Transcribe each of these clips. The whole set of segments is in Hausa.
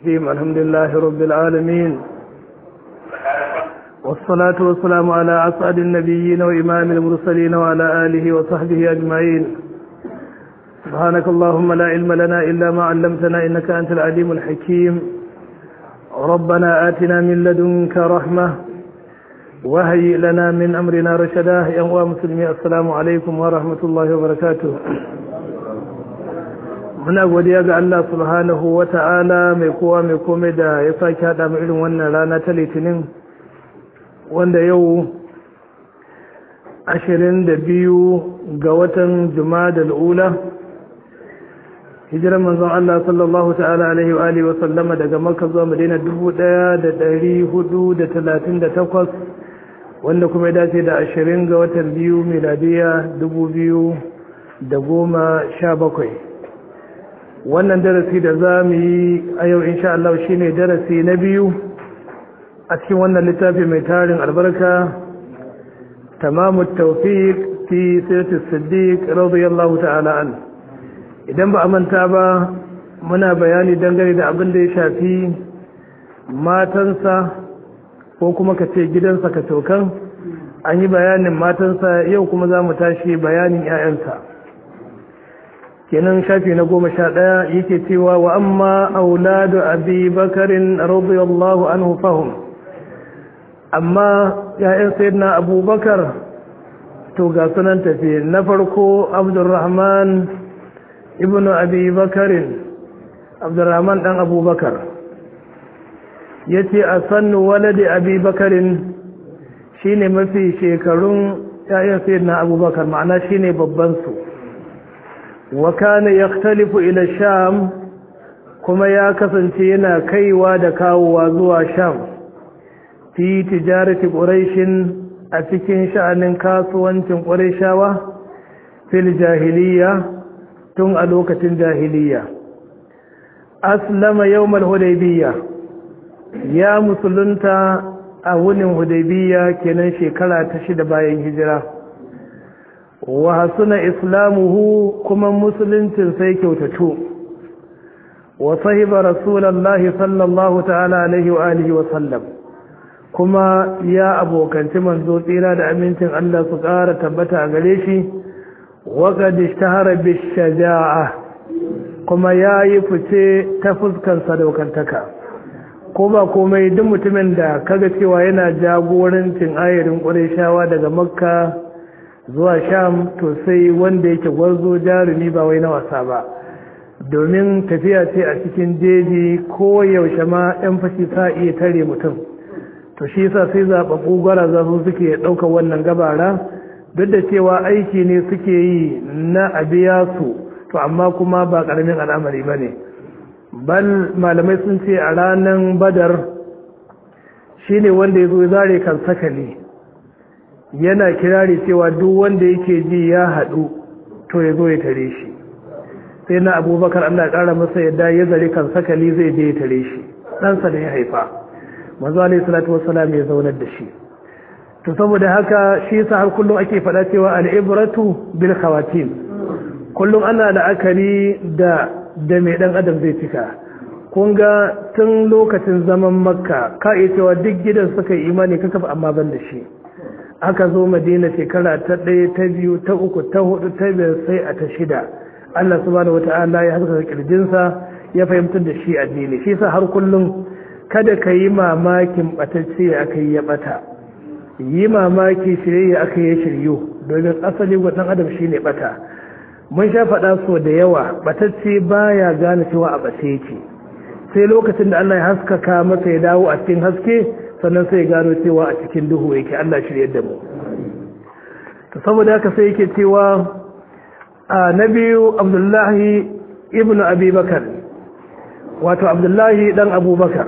الرحيم الحمد لله رب العالمين والصلاة والسلام على أسعد النبيين وإمام المرسلين وعلى آله وصحبه أجمعين سبحانك اللهم لا علم لنا إلا ما علمتنا إنك أنت العليم الحكيم ربنا آتنا من لدنك رحمة وهيئ لنا من أمرنا رشدا يا مسلمين السلام عليكم ورحمة الله وبركاته muna godiya ga Allah subhanahu wa ta'ala mai kowa mai kome da ya sake haɗa mu irin wannan rana ta litinin wanda yau ashirin da biyu ga watan da ula hijirar manzon Allah sallallahu ta'ala alaihi wa alihi wa sallama daga makka zuwa madina dubu ɗaya da ɗari hudu da talatin da takwas wanda kuma ya dace da ashirin ga watan biyu miladiya dubu biyu da goma sha bakwai wannan darasi da za mu yi a yau insha Allah shi ne darasi na biyu a cikin wannan littafi mai tarin albarka tamamu tawfiq fi sirati siddiq radiyallahu ta'ala an idan ba a manta ba muna bayani dangane da abin da ya shafi matansa ko kuma ka ce gidansa ka tokan an yi bayanin matansa yau kuma za mu tashi bayanin 'ya'yansa kenan shafi na goma sha ɗaya yake cewa wa amma auladu abi bakarin radiyallahu anhu fahum amma ya'yan sayyidina abubakar to ga sunan tafi na farko abdurrahman ibn abi bakarin abdurrahman dan abubakar ya ce a sannu walade abi bakarin shine mafi shekarun ya'yan sayyidina abubakar ma'ana shine babban su وكان يختلف إلى الشام كما يا كسنتي yana kaiwa da kawowa zuwa sham fi tijarati quraish a cikin sha'anin kasuwancin qurayshawa fil jahiliya tun a lokacin jahiliya aslama yawmal hudaybiya ya musulunta a wunin hudaybiya kenan shekara ta shida bayan hijira wa hasuna islamuhu kuma musuluncin sai kyautatu wa sahiba rasulullahi sallallahu ta'ala alaihi wa alihi wa sallam kuma ya abokanci manzo tsira da amincin Allah su ƙara tabbata a gare shi wa qad ishtahara bishaja'a kuma yayi fice ta fuskan sadaukantaka ko ba komai duk mutumin da kaga cewa yana jagorancin ayarin Qurayshawa daga Makka zuwa sham to sai wanda yake gwarzo jarumi ba wai na wasa ba domin tafiya ce a cikin jeji ko yaushe ma yan fashi sa iya tare mutum to shi yasa sai zaɓaɓɓu gwaraza su suke ɗaukar wannan gabara duk da cewa aiki ne suke yi na abiya su to amma kuma ba ƙaramin al'amari ba ne bal malamai sun ce a ranar badar shi ne wanda ya zo zare kan sakali yana kirari cewa duk wanda yake ji ya haɗu to ya zo ya tare shi sai na abubakar allah ƙara masa yadda ya zare kan sakali zai je ya tare shi ɗansa da ya haifa manzo alaihi salatu wassalam ya zaunar da shi to saboda haka shi yasa har kullum ake faɗa cewa al'ibratu bil khawatim kullum ana la'akari da da mai ɗan adam zai cika kun ga tun lokacin zaman makka ka iya cewa duk gidan suka yi imani kaka amma ban da shi aka zo madina shekara ta ɗaya ta biyu ta uku ta hudu ta biyar sai a ta shida Allah subhanahu wata'ala ya haskaka kirjinsa ya fahimtar da shi addini shi sa har kullum kada ka yi mamakin batacce aka yi ya bata yi mamaki shirye aka yi shiryu domin asali ɗan adam shi ne bata mun sha faɗa so da yawa batacce baya gane cewa a bace yake sai lokacin da Allah ya haskaka masa ya dawo a cikin haske sannan sai gano cewa a cikin duhu yake Allah shirye da mu to saboda haka sai yake cewa a na biyu Abdullahi ibn Abi Bakar wato Abdullahi dan Abubakar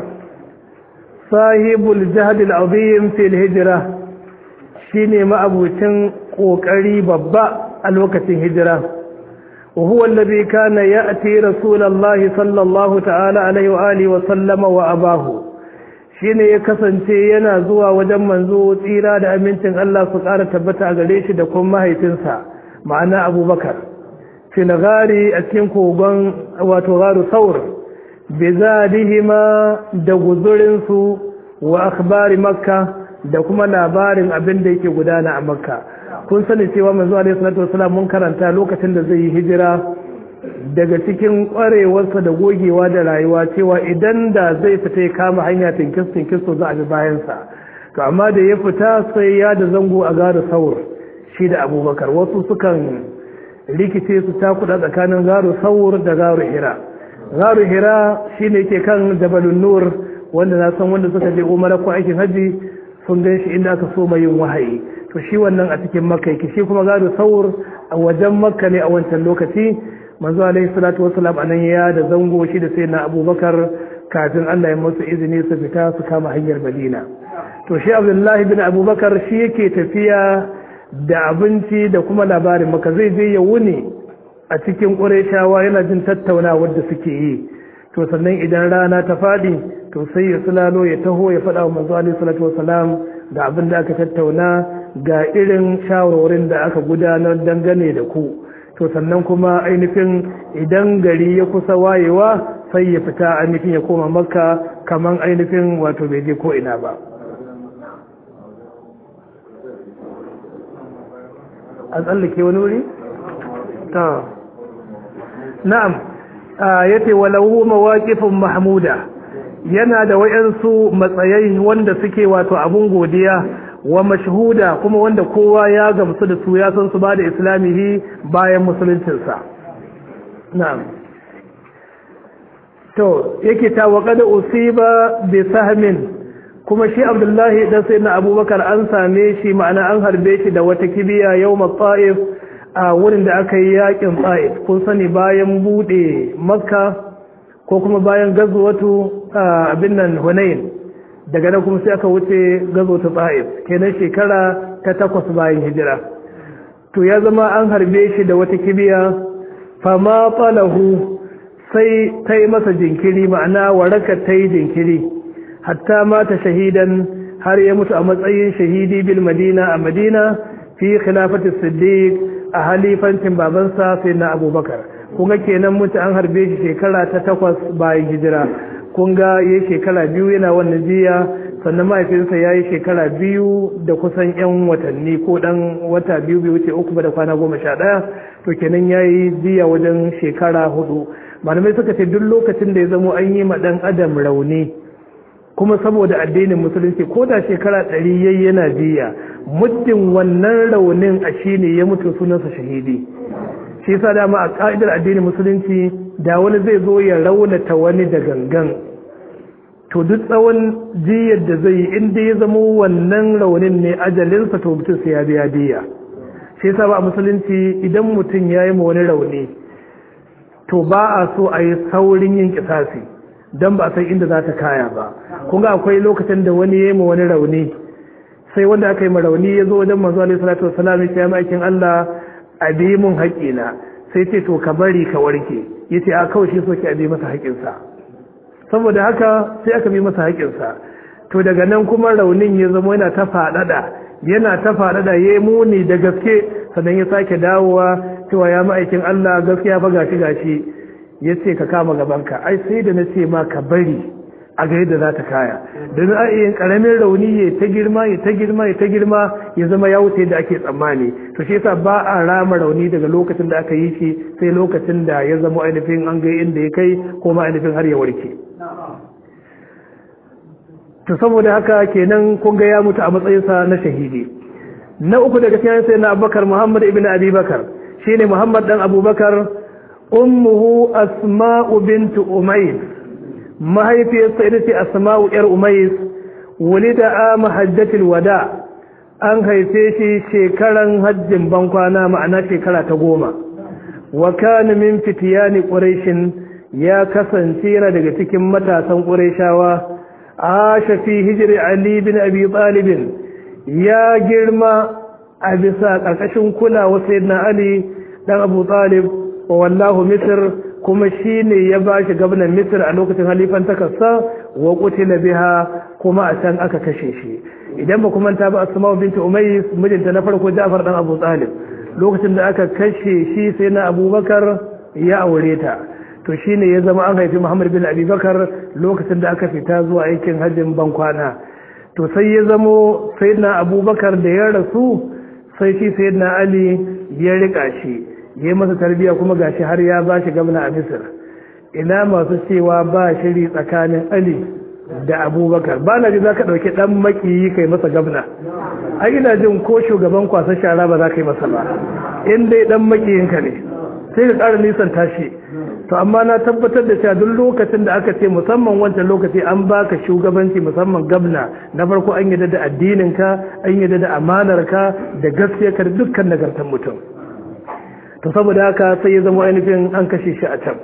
sahibul jahd al-azim fi al-hijra shine ma'abucin kokari babba a lokacin hijira وهو الذي كان يأتي رسول الله صلى الله تعالى عليه وآله وسلم وأباه shine ya kasance yana zuwa wajen manzo tsira da amincin Allah su ƙara tabbata a gare shi da kuma mahaifinsa ma'ana abubakar fil gari a cikin kogon wato garu saur bizadihima da guzurinsu wa akhbari makka da kuma labarin abin da yake gudana a makka kun sani cewa manzo alaihi salatu wasallam mun karanta lokacin da zai yi hijira daga cikin kwarewarsa da gogewa da rayuwa cewa idan da zai fita ya kama hanya tinkis tinkis to za a bi bayansa to amma da ya fita sai ya da zango a gara saur shi da abubakar wasu sukan rikice su takuda tsakanin garu saur da garu hira garu hira shine ke kan jabalun nur wanda na san wanda suka je umara ko aikin haji sun gan shi inda aka so yin wahayi to shi wannan a cikin makka yake shi kuma garu saur a wajen makka ne a wancan lokaci manzo alaihi salatu wassalam anan ya da zango shi da sayyidina abubakar kafin Allah ya musu izini su fita su kama hanyar Madina to shi Abdullahi bin Abubakar shi yake tafiya da abinci da kuma labarin maka zai je ya wuni a cikin Qurayshawa yana jin tattaunawar da suke yi to sannan idan rana ta fadi to sai ya sulalo ya taho ya faɗa wa manzo alaihi salatu wassalam ga abin da aka tattauna ga irin shawarwarin da aka gudanar dangane da ku to sannan kuma ainihin idan gari ya kusa wayewa sai ya fita ainihin ya koma makka kaman ainihin wato bai je ko ina ba a tsallake wani wuri? ta na'am ya ce walahu mawaƙifin mahmuda yana da wayansu matsayai wanda suke wato abun godiya wa mashhuda kuma wanda kowa ya gamsu da su ya san su ba da islamihi bayan musuluncinsa na'am to yake ta wa kada usiba bi sahmin kuma shi abdullahi dan sai na abubakar an same shi ma'ana an harbe shi da wata kibiya yau ta'if a wurin da aka yi yakin ta'if kun sani bayan bude makka ko kuma bayan gazuwatu abin nan hunain daga nan kuma sai aka wuce gazo ta ta'if kenan shekara ta takwas bayan hijira to ya zama an harbe shi da wata kibiya fama falahu sai ta yi masa jinkiri ma'ana waraka ta yi jinkiri hatta mata shahidan har ya mutu a matsayin shahidi bil madina a madina fi khilafati siddiq a halifancin babansa sai na abubakar kunga kenan mutu an harbe shi shekara ta takwas bayan hijira kunga ya shekara biyu yana wannan jiya sannan mahaifinsa ya yi shekara biyu da kusan 'yan watanni ko dan wata biyu bai wuce uku ba da kwana goma sha ɗaya to kenan ya yi jiya wajen shekara hudu malamai suka ce duk lokacin da ya zamo an yi ma ɗan adam rauni kuma saboda addinin musulunci ko da shekara ɗari yayi yana jiya muddin wannan raunin a shi ne ya mutu sunansa shahidi shi yasa dama a ka'idar addinin musulunci da wani zai zo ya raunata wani da gangan to duk tsawon jiyar da zai yi inda ya zama wannan raunin ne ajalinsa to mutum sai ya biya diya shi yasa ba a musulunci idan mutum ya yi ma wani rauni to ba a so a yi saurin yin kisasi don ba a san inda za ta kaya ba kun ga akwai lokacin da wani ya yi ma wani rauni sai wanda aka yi ma rauni ya zo wajen manzo alaihi salatu wasalam ya ce aikin Allah a bi mun haƙina sai ce to ka bari ka warke yace a kawai shi so ki a bi masa haƙinsa saboda haka sai aka bi masa haƙinsa to daga nan kuma raunin ya zama yana ta faɗaɗa yana ta faɗaɗa ya muni da gaske sannan ya sake dawowa cewa ya ma'aikin Allah gaskiya fa gashi gashi ya ce ka kama gabanka ai sai da na ce ma ka bari a ga yadda za ta kaya don a iya karamin rauni ya ta girma ya ta girma ya ta girma ya zama ya wuce da ake tsammani to shi yasa ba a rama rauni daga lokacin da aka yi shi sai lokacin da ya zama ainihin an ga inda ya kai ko ma ainihin har ya warke to saboda haka kenan kun ga ya mutu a matsayinsa na shahidi na uku daga cikin sai na abubakar muhammad ibn abi bakar shine muhammad dan abubakar ummuhu asma'u bint umayr mahaifiyarsa ita ce asma'u yar umayr wulida ama hajjatul wada an haife shi shekaran hajjin bankwana ma'ana shekara ta goma wa kana min fitiyani quraishin ya kasance yana daga cikin matasan qurayshawa asha fi hijri ali bin abi talib ya girma a bisa karkashin kulawa sayyidina ali dan abu talib wa wallahu misr kuma shine ya bashi gwamnan misr a lokacin halifan takarsa wa qutila biha kuma a can aka kashe shi idan ba kuma ta ba asma'u binti umays mijinta na farko Ja'far dan Abu Talib lokacin da aka kashe shi sai na Abubakar ya aure ta to shine ya zama an haifi muhammad bin abubakar lokacin da aka fita zuwa aikin hajjin bankwana to sai ya zamo sayyidina abubakar da ya rasu sai shi sayyidina ali ya rika shi ya yi masa tarbiyya kuma gashi har ya ba shi gamna a misir ina masu cewa ba shiri tsakanin ali da abubakar ba na ji za ka ɗauki ɗan makiyi kai masa gabna a ina jin ko shugaban kwasa shara ba za ka yi masa ba in dai ɗan makiyinka ne sai ka ƙara nisan tashi to amma na tabbatar da cewa duk lokacin da aka ce musamman wancan lokaci an baka shugabanci musamman gabna na farko an yadda da addininka an yadda da amanarka da gaskiyarka da dukkan nagartar mutum to saboda haka sai ya zama ainihin an kashe shi a can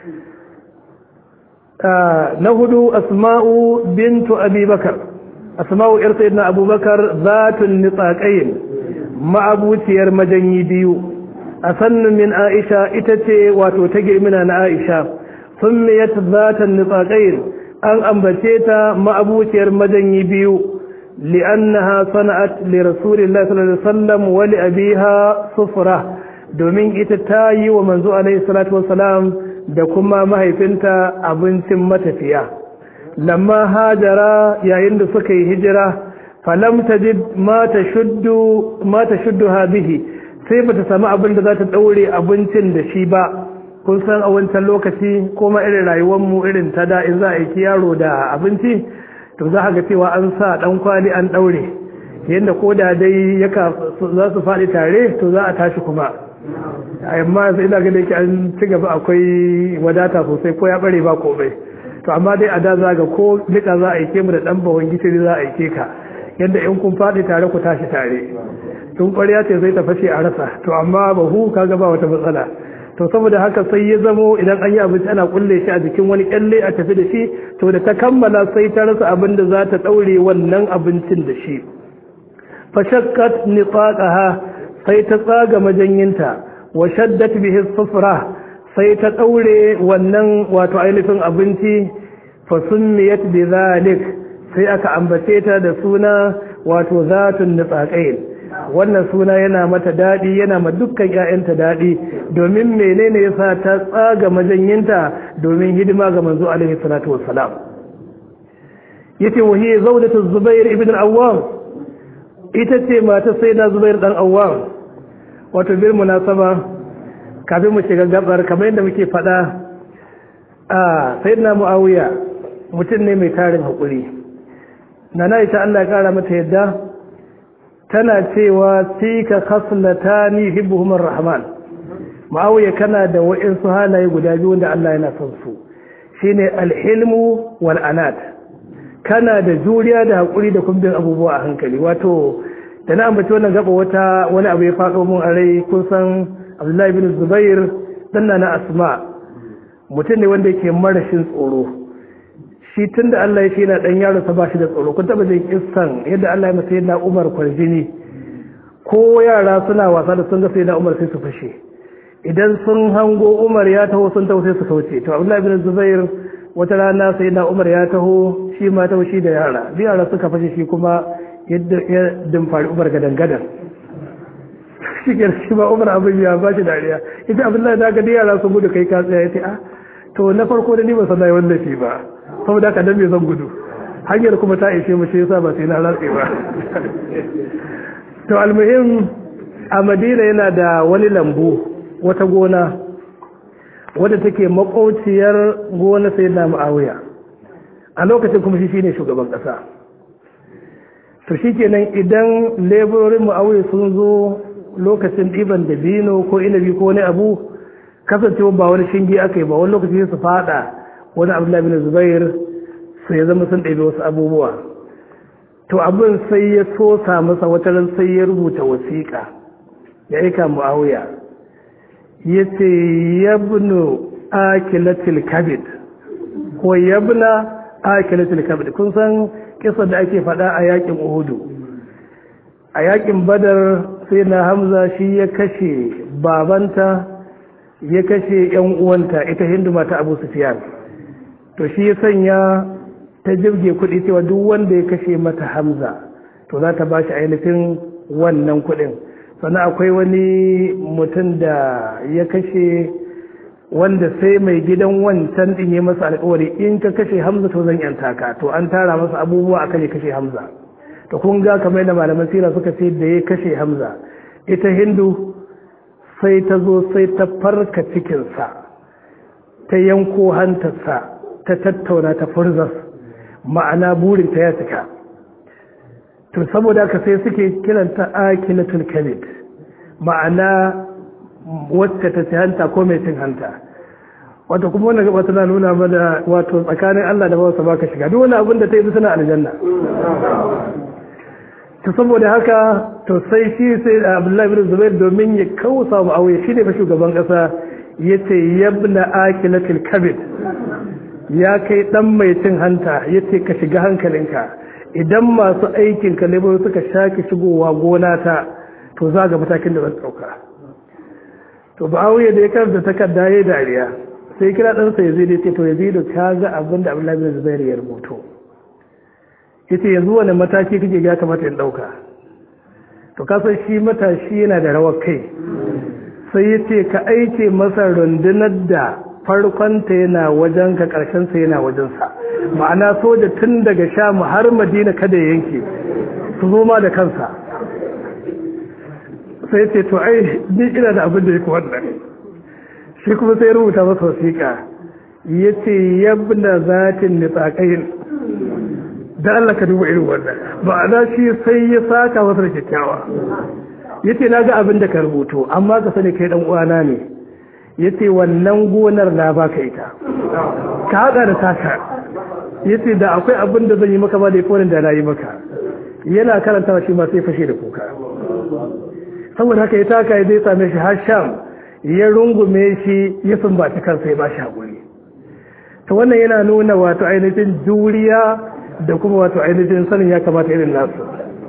na hudu asma'u bintu abubakar asma'u yar sayyidina abubakar zatun nitsaqayn ma'abuciyar majanyi biyu a sannin min aisha ita ce wato ta girmina na aisha summiyat zatan nitsaqayn an ambace ta ma'abuciyar majanyi biyu li'annaha sana'at li rasulillahi sallallahu alaihi wasallam wa li abiha sufra domin ita ta yi wa manzo alaihi salatu wassalam da kuma mahaifinta abincin matafiya lamma hajara yayin da suka yi hijira falam tajid ma tashuddu ma tashuddu bihi sai bata samu abin da za ta daure abincin da shi ba kun san a wancan lokaci kuma irin rayuwar mu irin ta da in za a yi yaro da abinci to za ga cewa an sa dan kwali an daure yadda ko da dai yaka za su faɗi tare to za a tashi kuma amma yanzu ina ganin ki an ci gaba akwai wadata sosai ko ya bare ba komai to amma dai a da za ga ko duka za a aike mu da dan bawan gishiri za a aike ka yadda in kun faɗi tare ku tashi tare tun ƙwarya ce zai ta fashe a rasa to amma bahu kaga ba wata matsala to saboda haka sai ya zamo idan an yi abinci ana kulle shi a jikin wani kyalle a tafi da shi to da ta kammala sai ta rasa abin da za ta ɗaure wannan abincin da shi fashakkat nifaqaha sai ta tsaga majanyinta wa shaddat bihi sufra sai ta daure wannan wato ainihin abinci fa summiyat bi zalik sai aka ambace ta da suna wato zatun nitsaqain wannan suna yana mata dadi yana ma dukkan ƴaƴanta dadi domin menene yasa ta tsaga majanyinta domin hidima ga manzo alaihi salatu wassalam yace wa hiya zawjatu zubair ibn al-awwam ita ce mata sai na zubair dan awwam wato bil munasaba kafin mu shiga gabar kamar yadda muke fada a sayyidina muawiya mutum ne mai tarin hakuri nana ita Allah ya kara mata yadda tana cewa tika khaslatani hibbuhum arrahman muawiya kana da wa'insu halaye guda biyu wanda Allah yana son su shine alhilmu wal anat kana da juriya da hakuri da kumbin abubuwa a hankali wato da na ambaci wannan gaba wata wani abu ya faɗo mun a rai kun san abdullahi bin zubair dan na asma mutum ne wanda yake marashin tsoro shi tun da Allah ya ce yana ɗan yaro sa ba shi da tsoro kun taɓa jin kissan yadda Allah ya masa yana umar kwarjini ko yara suna wasa da sun ga sai na umar sai su fashe idan sun hango umar ya taho sun taho sai su kauce to abdullahi bin zubair wata rana sai na umar ya taho shi ma taho shi da yara bi yara suka fashe shi kuma yadda ya dimfari umar gadan gadan shi ke shi ba umar abin ya ba shi dariya ita abdullahi da gadi yara sun gudu kai ka tsaya ya ce ah to na farko da ni ba san wanda shi ba saboda haka dan me zan gudu hanyar kuma ta ishe mu shi yasa ba sai na rantse ba to almuhim a madina yana da wani lambu wata gona wadda take makauciyar gona sai na ma'awiya a lokacin kuma shi shine shugaban kasa to shikenan idan leburorin ma'awiya sun zo lokacin ɗiban da bino ko inabi ko wani abu kasancewa ba wani shinge aka yi ba wani lokaci su fada wani abdullahi bin zubair su ya zama sun ɗabi wasu abubuwa to abin sai ya sosa masa wata ran sai ya rubuta wasiƙa ya aika mu'awiya ya ce yabnu akilatil kabid ko yabna akilatil kabid kun san kisa da ake faɗa a yakin uhudu a yakin badar sai na hamza shi ya kashe babanta ya kashe yan uwanta ita hindu mata abu sufiyan to shi ya sanya ta jirge kuɗi cewa duk wanda ya kashe mata hamza to za ta ba shi ainihin wannan kuɗin sannan akwai wani mutum da ya kashe wanda sai mai gidan wancan din ya masa alƙawari in ka kashe hamza to zan yanta ka to an tara masa abubuwa akan ya kashe hamza to kun ga kamar da malaman sira suka ce da ya kashe hamza ita hindu sai ta zo sai ta farka cikinsa ta yanko hantarsa ta tattauna ta furzas ma'ana burinta ya cika to saboda haka sai suke kiranta akilatul kabid ma'ana wacce ta ci hanta ko mai cin hanta wato kuma wannan gaba tana nuna mana wato tsakanin Allah da bawansa baka shiga duk wani abin da ta yi suna aljanna to saboda haka to sai shi sai Abdullahi bin Zubair domin ya kausa mu auye shi ne fa shugaban kasa yace yabna akilatil kabid ya kai dan mai cin hanta yace ka shiga hankalinka idan masu aikin ka lebo suka shaki shigowa gona ta to za ga matakin da zan dauka to ba auye da ya karanta takarda yayi dariya sai kira dan sa Yazid yace to Yazid ka ga abin da Abdullahi bin Zubair ya rubuto yace yanzu wani mataki kake ga kamata in dauka to kasan shi matashi yana da rawar kai sai yace ka aike masa rundunar da farkonta yana wajen ka karshen sa yana wajen sa ma'ana soja tun daga Sham har Madina kada ya yanke su zo ma da kansa sai yace to ai ni ina da abin da yake wannan shi kuma sai rubuta masa wasiƙa yace yabna zatin nitsaqain da Allah ka duba irin wannan ba na shi sai ya saka masa da kyakkyawa yace na ga abin da ka rubuto amma ka sani kai dan uwana ne yace wannan gonar na baka ita ka hada da taka yace da akwai abin da zan yi maka ba da yafi da na yi maka yana karantawa shi ma sai fashe da kuka saboda haka ya taka ya zai same shi har sham ya rungume shi ya sumbaci kansa ya ba shi haƙuri ta wannan yana nuna wato ainihin juriya da kuma wato ainihin sanin ya kamata irin nasu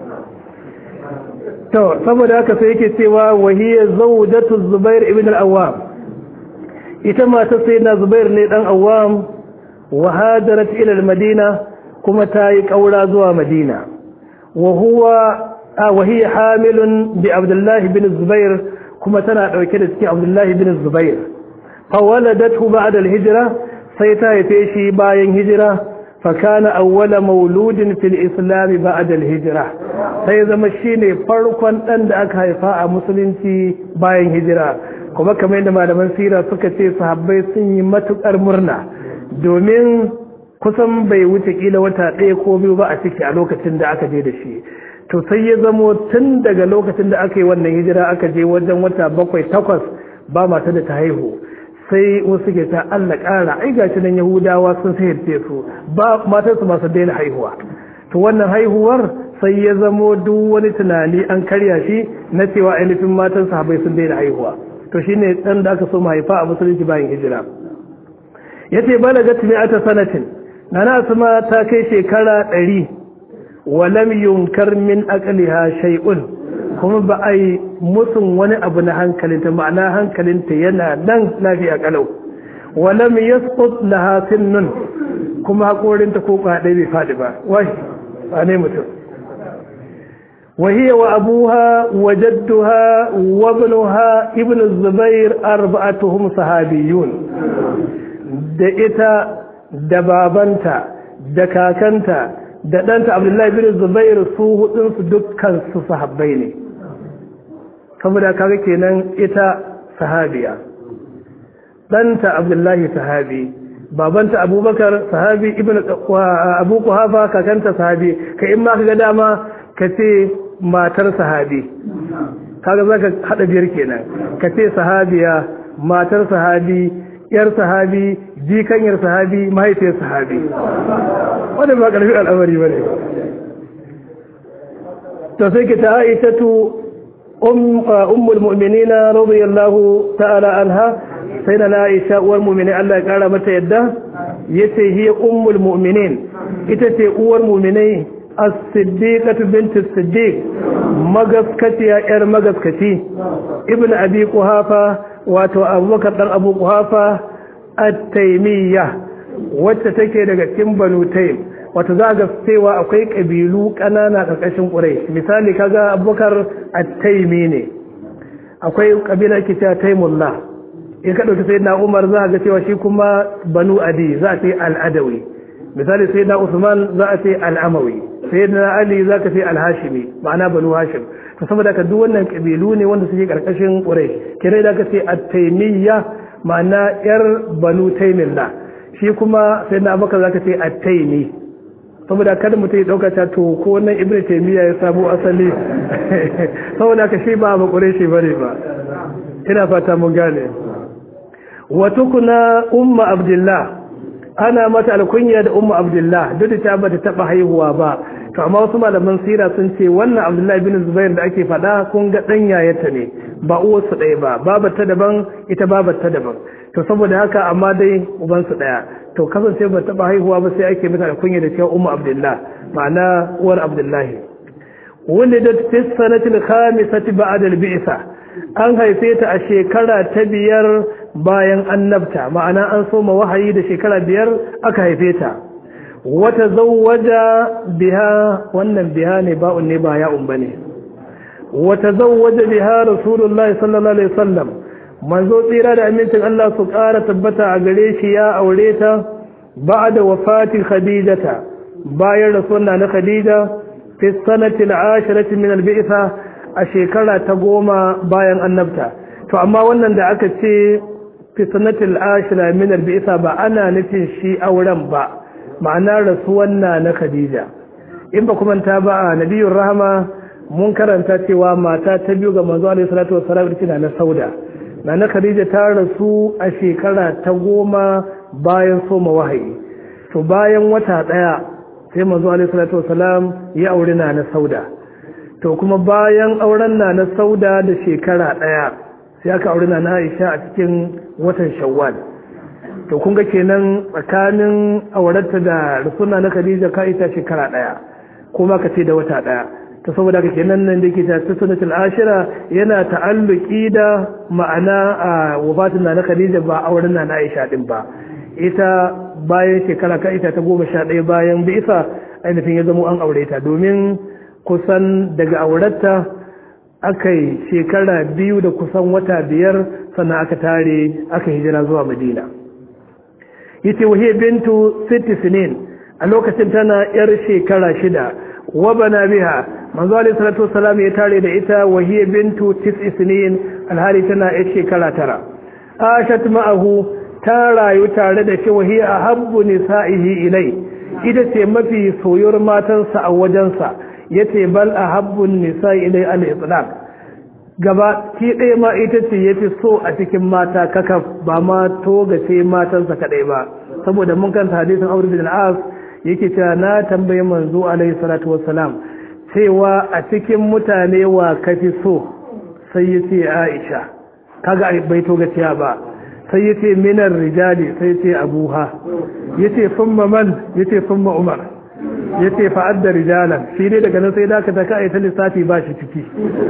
to saboda haka sai yake cewa wahiyar zaujatu zubair ibn al-awwam ita mata sai na zubair ne dan awwam wa hadarat ila al-madina kuma ta yi kaura zuwa madina wa huwa wa hiya hamilun bi abdullah ibn zubair kuma tana dauke da cikin abdullah ibn zubair fa waladathu ba'da al-hijra sai ta haife shi bayan hijira فكان أول مولود في الإسلام بعد الهجرة sai zama shine farkon dan da aka haifa a musulunci bayan hijira kuma kamar yadda malaman sira suka ce sahabbai sun yi matukar murna domin kusan bai wuce kila wata ɗaya ko biyu ba a ciki a lokacin da aka je da shi to sai ya zamo tun daga lokacin da aka yi wannan hijira aka je wajen wata bakwai takwas ba mata da ta haihu sai wasu ke ta Allah ƙara ai gashi nan Yahudawa sun sayarce su ba matarsu masu daina haihuwa to wannan haihuwar sai ya zamo duk wani tunani an karya shi na cewa ainihin matan sahabbai sun daina haihuwa to shine dan da aka so haifa a musulunci bayan hijira yace balagat mi'ata sanatin nana asma ta kai shekara 100 walam yunkar min aqliha shay'un kuma ba a yi musun wani abu na hankalinta ma'ana hankalinta yana nan lafiya kalau walam yasqut laha sinnun kuma hakorinta ko kwaɗe bai faɗi ba wai ba ne mutum وهي وأبوها وجدها وابنها ابن الزبير أربعتهم صحابيون da ita da babanta da kakanta da ɗanta abdullahi bin zubairu su hudunsu dukkan su sahabbai ne saboda kaga kenan ita sahabiya ɗanta abdullahi sahabi babanta abubakar sahabi ibn abu kuhafa kakanta sahabi ka in ma kaga dama ka ce matar sahabi kaga zaka hada biyar kenan ka ce sahabiya matar sahabi yar sahabi jikanyar sahabi mahaifiyar sahabi wanda ba karfi al'amari ba ne to sai ki ta aishatu ummul mu'minina radiyallahu ta'ala anha sai na aisha uwar mu'mini Allah ya kara mata yadda yace hiya ummul mu'minin ita ce uwar mu'minai as-siddiqatu bint as-siddiq magaskatiya yar magaskati ibn abi quhafa wato abubakar dan abu quhafa at-taymiyya wacce take daga cikin banu taym wato za ga cewa akwai kabilu kanana karkashin quraish misali kaga abubakar at-taymi ne akwai kabila ke ta taymullah in ka ɗauki sai na umar za a ga cewa shi kuma banu adi za a ce al'adawi misali sai na usman za a ce al'amawi sai na ali za ka ce alhashimi ma'ana banu hashim to saboda ka duk wannan kabilu ne wanda suke karkashin quraish kire da ka ce at-taymiyya ma'ana yar banu taymillah shi kuma sai na abubakar za ka ce at-taymi saboda kada mutum ya dauka ta to ko wannan ibnu taymiya ya sabo asali saboda ka shi ba ba quraishi bane ba ina fata mun gane wa tukuna umma abdullah ana mata alkunya da umma abdullah duk da ta bata taba haihuwa ba to amma wasu malaman sira sun ce wannan abdullahi bin zubair da ake faɗa kun ga ɗan yayata ne ba uwarsu ɗaya ba babar ta daban ita babar ta daban to saboda haka amma dai ubansu ɗaya to kasance ba taɓa haihuwa ba sai ake mata alkunya da cewa umma abdullah ma'ana uwar abdullahi wanda da fi sanatil khamisati ba'da al-bi'sa an haife ta a shekara ta biyar bayan annabta ma'ana an soma wahayi da shekara biyar aka haife ta wata zawwaja biha wannan biha ne ba'un ne ba ya'un bane wata zawwaja biha rasulullahi sallallahu alaihi wasallam manzo tsira da amincin Allah su ƙara tabbata a gare shi ya aure ta ba'da wafatin khadijata bayan rasuwa na khadija fi sanati al-ashirati min al-bi'sa a shekara ta goma bayan annabta to amma wannan da aka ce fi sanati al-ashira min al-bi'sa ba ana nufin shi auren ba ma'ana rasuwan na na khadija in ba kuma ta ba a nabiyur rahama mun karanta cewa mata ta biyu ga manzo alaihi salatu wassalam ita na sauda na na khadija ta rasu a shekara ta goma bayan soma wahayi to bayan wata daya sai manzo alaihi salatu wassalam ya aure na na sauda to kuma bayan auren na na sauda da shekara daya sai aka aure na na aisha a cikin watan shawwal to kun ga kenan tsakanin aurarta da rasuna na khadija ka ita shekara daya kuma ka ce da wata daya ta saboda ka kenan nan da ke ta sunatul ashira yana ta'alluki da ma'ana a wafatin na na khadija ba auren na na aisha din ba ita bayan shekara ka ita ta goma sha ɗaya bayan bisa ainihin ya zamo an aure ta domin kusan daga aurarta aka yi shekara biyu da kusan wata biyar sannan aka tare aka hijira zuwa madina yace wahiyar bintu sitti sinin a lokacin tana yar shekara shida wa bana biha manzo alayhi salatu wassalam ya tare da ita wahiyar bintu tis'i sinin alhali tana yar shekara tara ashat ma'ahu ta rayu tare da shi wahiyar ahabbu nisa'ihi ilai ita ce mafi soyuwar matansa a wajensa yace bal ahabbu nisa'i ilai al-itlaq gaba ki ɗaya ma ita ce ya fi so a cikin mata kakaf ba ma toga ce matansa kaɗai ba saboda mun kanta hadisin aure bin al'as yake cewa na tambayi manzo alaihi salatu wassalam cewa a cikin mutane wa ka fi so sai ya ce aisha kaga bai toga ciya ba sai ya ce minar rijali sai ya ce abuha ya ce summa man ya ce summa umar ya ce fa'ad da rijalan shi ne daga nan sai da ka taka ta lissafi ba shi ciki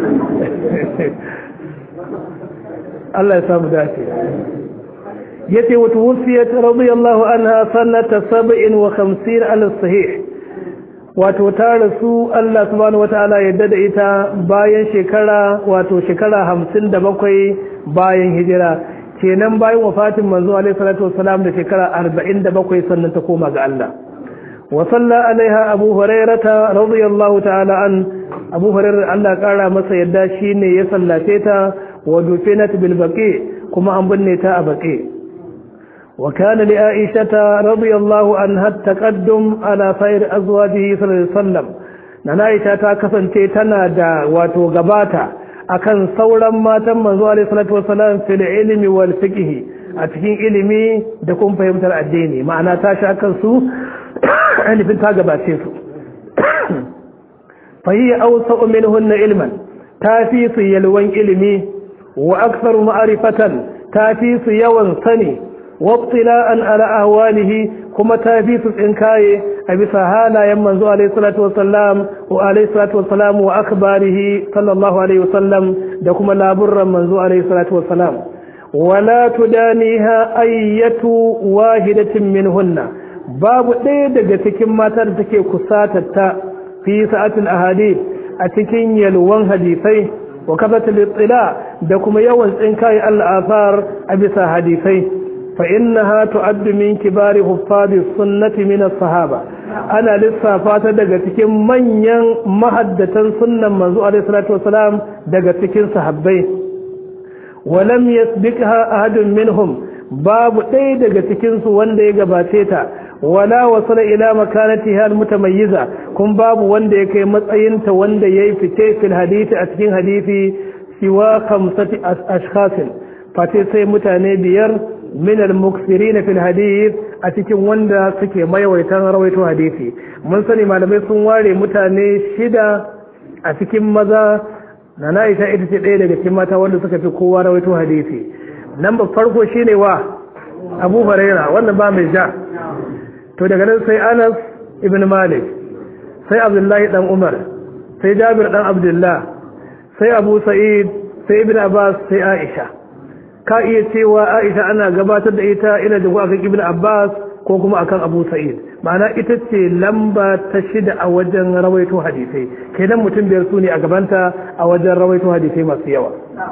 Allah ya samu dace ya ce wata wufiyat radiyallahu anha sannata saba'in wa hamsin ala sahih wato ta rasu Allah subhanahu wata'ala yadda da ita bayan shekara wato shekara hamsin da bakwai bayan hijira kenan bayan wafatin manzo alaihi salatu wasalam da shekara arba'in da bakwai sannan ta koma ga Allah وصلى عليها أبو هريرة رضي الله تعالى عنه أبو هريرة الله قال مسا يدا شيني يصلى تيتا ودفنت بالبقيع كما أنبنيتا أبقيع وكان لعائشة رضي الله عنها التقدم على خير أزواجه صلى الله عليه وسلم نانا عائشة تاكسن تيتنا دا واتو غباتا akan sauran matan manzo alaihi salatu wasalam fil ilmi wal fiqh a cikin ilimi da kuma fahimtar addini ma'ana ta sha kansu ainihin ta gabace su fahiyya ausa minhunna ilman ta fi su yalwan ilimi wa aksaru ma'arifatan ta fi su yawan sani wabtila'an ala ahwalihi kuma ta fi su tsinkaye a bisa halayen manzo alaihi salatu wasallam wa alaihi salatu wasallam wa akbarihi sallallahu alaihi wasallam da kuma laburran manzo alaihi salatu wasallam wala tudaniha ayyatu wahidatin minhunna babu ɗaya daga cikin mata da take kusatatta fi sa'atul ahadith a cikin yalwan hadisai wa kafatul ittila da kuma yawan tsinkai al-athar a bisa hadisai fa innaha tu'addu min kibari huffadi sunnati min as-sahaba ana lissafa ta daga cikin manyan mahaddatan sunnan manzo alaihi salatu wasalam daga cikin sahabbai wa lam yasbiqha ahadun minhum babu ɗaya daga cikin su wanda ya gabace ta wala wasala ila makanatiha almutamayyiza kun babu wanda ya kai matsayinta wanda yayi fice fil hadisi a cikin hadisi siwa khamsati ashkhasin fate sai mutane biyar min al-muksirin fil hadith a cikin wanda suke maiwaitan rawaito hadisi mun sani malamai sun ware mutane shida a cikin maza na Aisha ita ce ɗaya daga cikin mata wanda suka fi kowa rawaito hadisi nan ba farko shine wa Abu Huraira wannan ba mai ja to daga nan sai Anas ibn Malik sai Abdullahi dan Umar sai Jabir dan Abdullah sai Abu Sa'id sai Ibn Abbas sai Aisha ka iya cewa Aisha ana gabatar da ita ina da akan Ibn Abbas ko kuma akan Abu Sa'id ma'ana ita ce lamba ta shida a wajen rawaito hadisai kenan mutum biyar su ne a gabanta a wajen rawaito hadisai masu yawa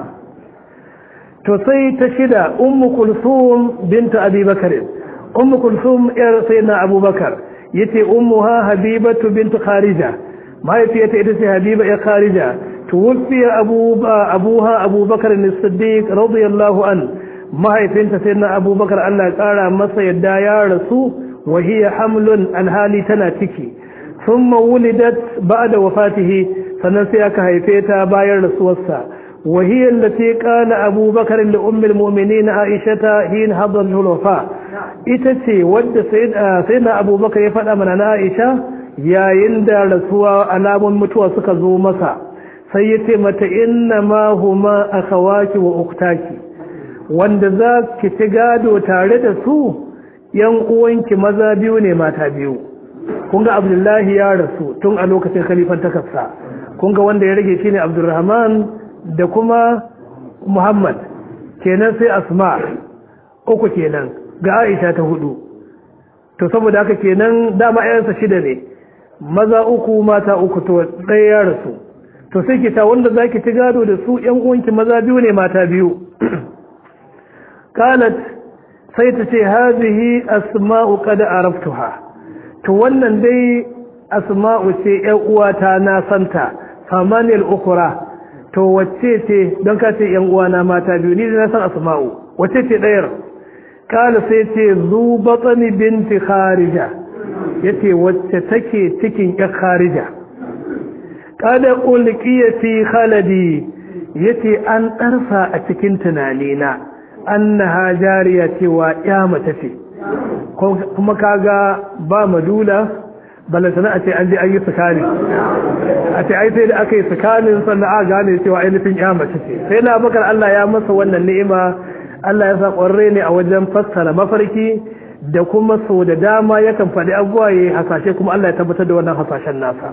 to sai ta shida Ummu Kulthum binta Abi Bakr Ummu Kulthum yar sayyidina Abu Bakar yace ummuha Habibatu bint Kharija mahaifiyarta ita ce Habiba ya Kharija توفي أبو أبوها أبو بكر الصديق رضي الله عنه ما هي فين سيدنا أبو بكر الله قال مصر يدى يا رسول وهي حمل الهالي تناتكي ثم ولدت بعد وفاته فنسيك هيفيتا باير رسولسا وهي التي قال أبو بكر لأم المؤمنين عائشة حين حضر الوفاة إتتي ود سيد سيدنا أبو بكر يفعل من عائشة يا يندى رسول ألام متوى سكزو مسا sai ya ce mata inna ma huma akhawaki wa uktaki wanda za ki ci gado tare da su yan uwanki maza biyu ne mata biyu kun ga abdullahi ya rasu tun a lokacin khalifan takafsa kun ga wanda ya rage shine abdurrahman da kuma muhammad kenan sai asma uku kenan ga aisha ta hudu to saboda haka kenan dama ayansa shida ne maza uku mata uku to ɗaya ya rasu to sai ki ta wanda zaki ci gado da su ƴan uwanki maza biyu ne mata biyu qalat sai ta ce hazihi asma'u qad araftuha to wannan dai asma'u ce ƴan uwata na santa famanil ukhra to wacce ce don ka ce ƴan uwana mata biyu ni na san asma'u wacce ce ɗayar kala sai ce zu batsani binti kharija yace wacce take cikin ƴan kharija kada ulqiya fi khaladi yace an ɗarsa a cikin tunanina annaha jariya cewa ya mace ce kuma kaga ba madula balantana a ce an je an yi tsakani a ce ai sai da aka yi tsakanin sannan a gane cewa ainihin ya mace ce sai na bakar Allah ya masa wannan ni'ima Allah ya sa ƙwarre ne a wajen fassara mafarki da kuma sau da dama yakan faɗi abubuwa ya hasashe kuma Allah ya tabbatar da wannan hasashen nasa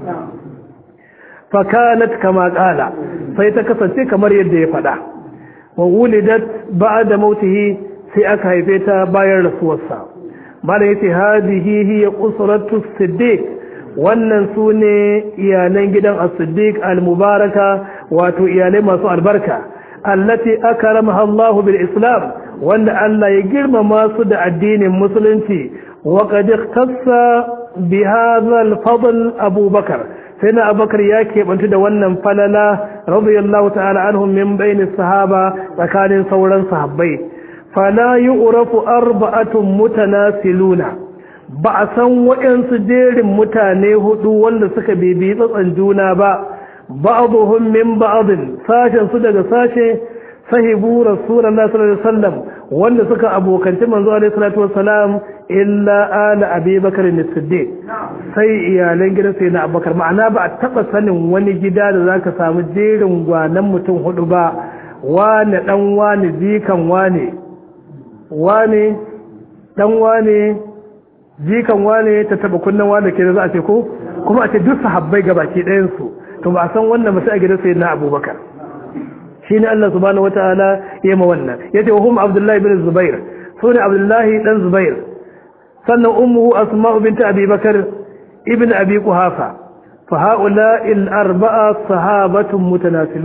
fakanat kama kala sai ta kasance kamar yadda ya faɗa wa wulidat ba'da mautihi sai aka haife ta bayan rasuwarsa mala yace hadihi hiya usratu siddiq wannan sune iyalan gidan as-siddiq al-mubaraka wato iyalai masu albarka allati akramaha Allah bil islam wanda Allah ya girmama su da addinin musulunci wa qad ikhtassa bi hadha al-fadl Abu Bakar sai na abakar ya keɓantu da wannan falala radiyallahu ta'ala anhum min baini sahaba tsakanin sauran sahabbai fala yu'rafu arba'atun mutanasiluna ba a san waɗansu jerin mutane hudu wanda suka bibi tsatsan juna ba ba'dhum min ba'dhin sashen su daga sashe sahibu rasulullahi sallallahu alaihi wasallam wanda suka abokanci manzo alaihi salatu wasalam illa ala abi bakar as-siddiq sai iyalan gidan sai na abubakar ma'ana ba a taba sanin wani gida da zaka samu jerin gwanan mutum hudu ba wane dan wane jikan wane wane dan wane jikan wane ta taba kunnan wane ke da za a ce ko kuma a ce duk sahabbai gabaki ɗayan su to ba a san wannan ba sai a gidan sai na abubakar shine Allah subhanahu wataala ya ma wannan yace wa hum Abdullahi bin Zubair sune Abdullahi dan Zubair sannan ummuhu Asma'u bint Abi Bakar ibn Abi Quhafa fa haula al arba'a sahabatun mutanasilun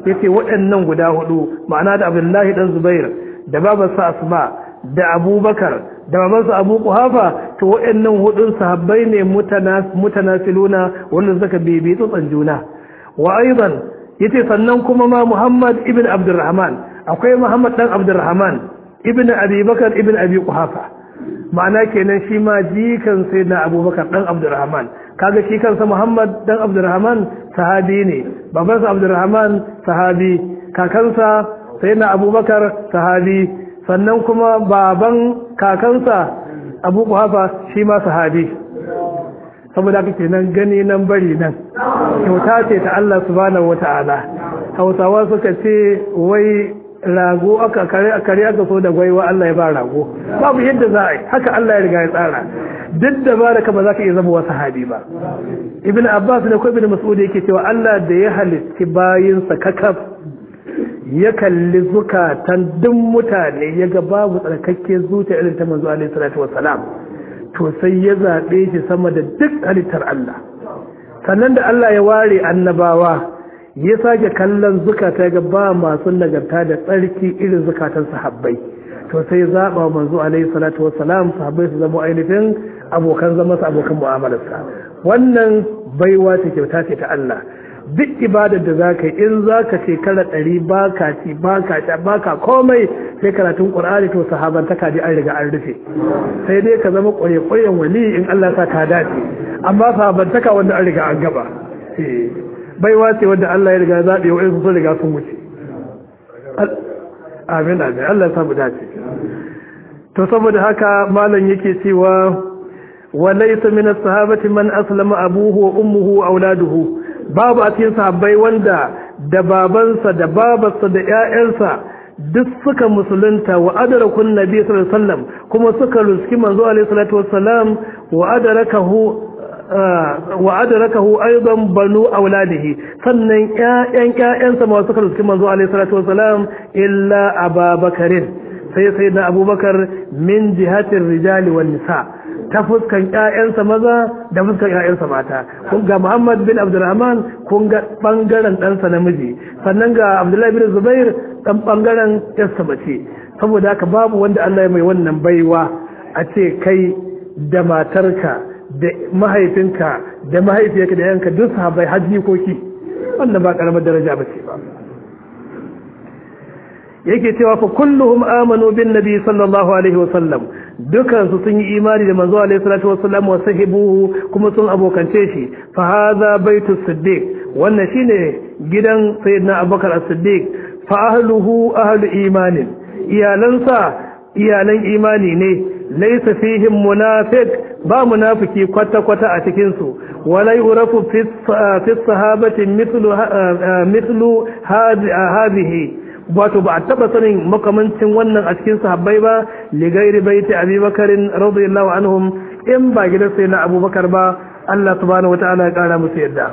yace waɗannan guda hudu ma'ana da Abdullahi dan Zubair da babarsa Asma da Abubakar da babansa Abu Quhafa to waɗannan hudun sahabbai ne mutanasiluna wanda suka bibi tsotsan juna wa aidan yace sannan kuma ma Muhammad ibn Abdurrahman akwai Muhammad dan Abdurrahman ibn Abi Bakar ibn Abi Quhafa ma'ana kenan shi ma jikan sai na Abubakar dan Abdurrahman kaga shi kansa Muhammad dan Abdurrahman sahabi ne babansa Abdurrahman sahabi kakansa sai na Abubakar sahabi sannan kuma baban kakansa Abu Quhafa shi ma sahabi saboda haka kenan gani nan bari nan kyauta ce ta Allah subhanahu wata'ala Hausawa suka ce wai rago aka kare kare aka so da gwaiwa Allah ya ba rago babu yadda za a yi haka Allah ya riga ya tsara duk da ba da ka ba za ka iya zama wasu sahabi ba ibn abbas ne ko ibn mas'ud yake cewa Allah da ya halitti bayinsa kakaf ya kalli zukatan duk mutane ya ga babu tsarkakke zuciya irin ta manzo alaihi salatu wassalam to sai ya zabe shi sama da duk halittar Allah sannan da Allah ya ware annabawa ya sake kallon zukata ga ba masu nagarta da tsarki irin zukatan sahabbai to sai ya zaba manzo alaihi salatu wassalam sahabbai su zama ainihin abokan zama su abokan mu'amalarsa wannan baiwa ce kyauta ce ta Allah duk ibadar da za ka yi in za ka shekara ɗari ba ka ci ba ka ci ba ka komai sai karatun ƙur'ani to sahaban ta kaji an riga an rufe sai dai ka zama ƙwarya-ƙwaryan wali in Allah sa ka dace amma sahaban taka wanda an riga an gaba baiwa ce wanda Allah ya riga zaɓe wa sun riga sun wuce amin amin Allah ya samu dace to saboda haka malam yake cewa wa laysa min as-sahabati man aslama abuhu wa ummuhu wa auladuhu babu a cikin sahabbai wanda da babansa da babarsa da ƴaƴansa duk suka musulunta wa adarakun nabi sallallahu alaihi wasallam kuma suka ruski manzo alaihi salatu wassalam wa adarakahu wa adrakahu aidan banu auladihi sannan ƴaƴan ƴaƴansa ma suka ruski manzo alaihi salatu wasalam illa ababakarin sai sai na abubakar min jihatin rijali wan nisa ta fuskan ƴaƴansa maza da fuskan ƴaƴansa mata kun ga Muhammad bin Abdurrahman kun ga bangaren ɗansa namiji sannan ga Abdullahi bin Zubair dan bangaren ƴarsa mace saboda haka babu wanda Allah ya mai wannan baiwa a ce kai da matarka da mahaifinka da mahaifiyarka da yanka duk sahabbai har jikoki wannan ba karamar daraja ba ce ba yake cewa fa kulluhum amanu bin nabi sallallahu alaihi wa sallam dukan su sun yi imani da manzo alaihi salatu wa sallam wa sahibuhu kuma sun abokance shi fa hadha baitus siddiq wannan shine gidan sayyidina abubakar as-siddiq fa ahluhu ahlu imanin iyalansa iyalan imani ne laysa fihim munafiq ba munafiki kwata-kwata a cikinsu wala yurafu fi sahabati mithlu mithlu hadhihi wato ba a taba sanin makamancin wannan a cikin sahabbai ba li gairi baiti abubakarin radiyallahu anhum in ba gidan sai na abubakar ba Allah subhanahu wataala ya kara musu yadda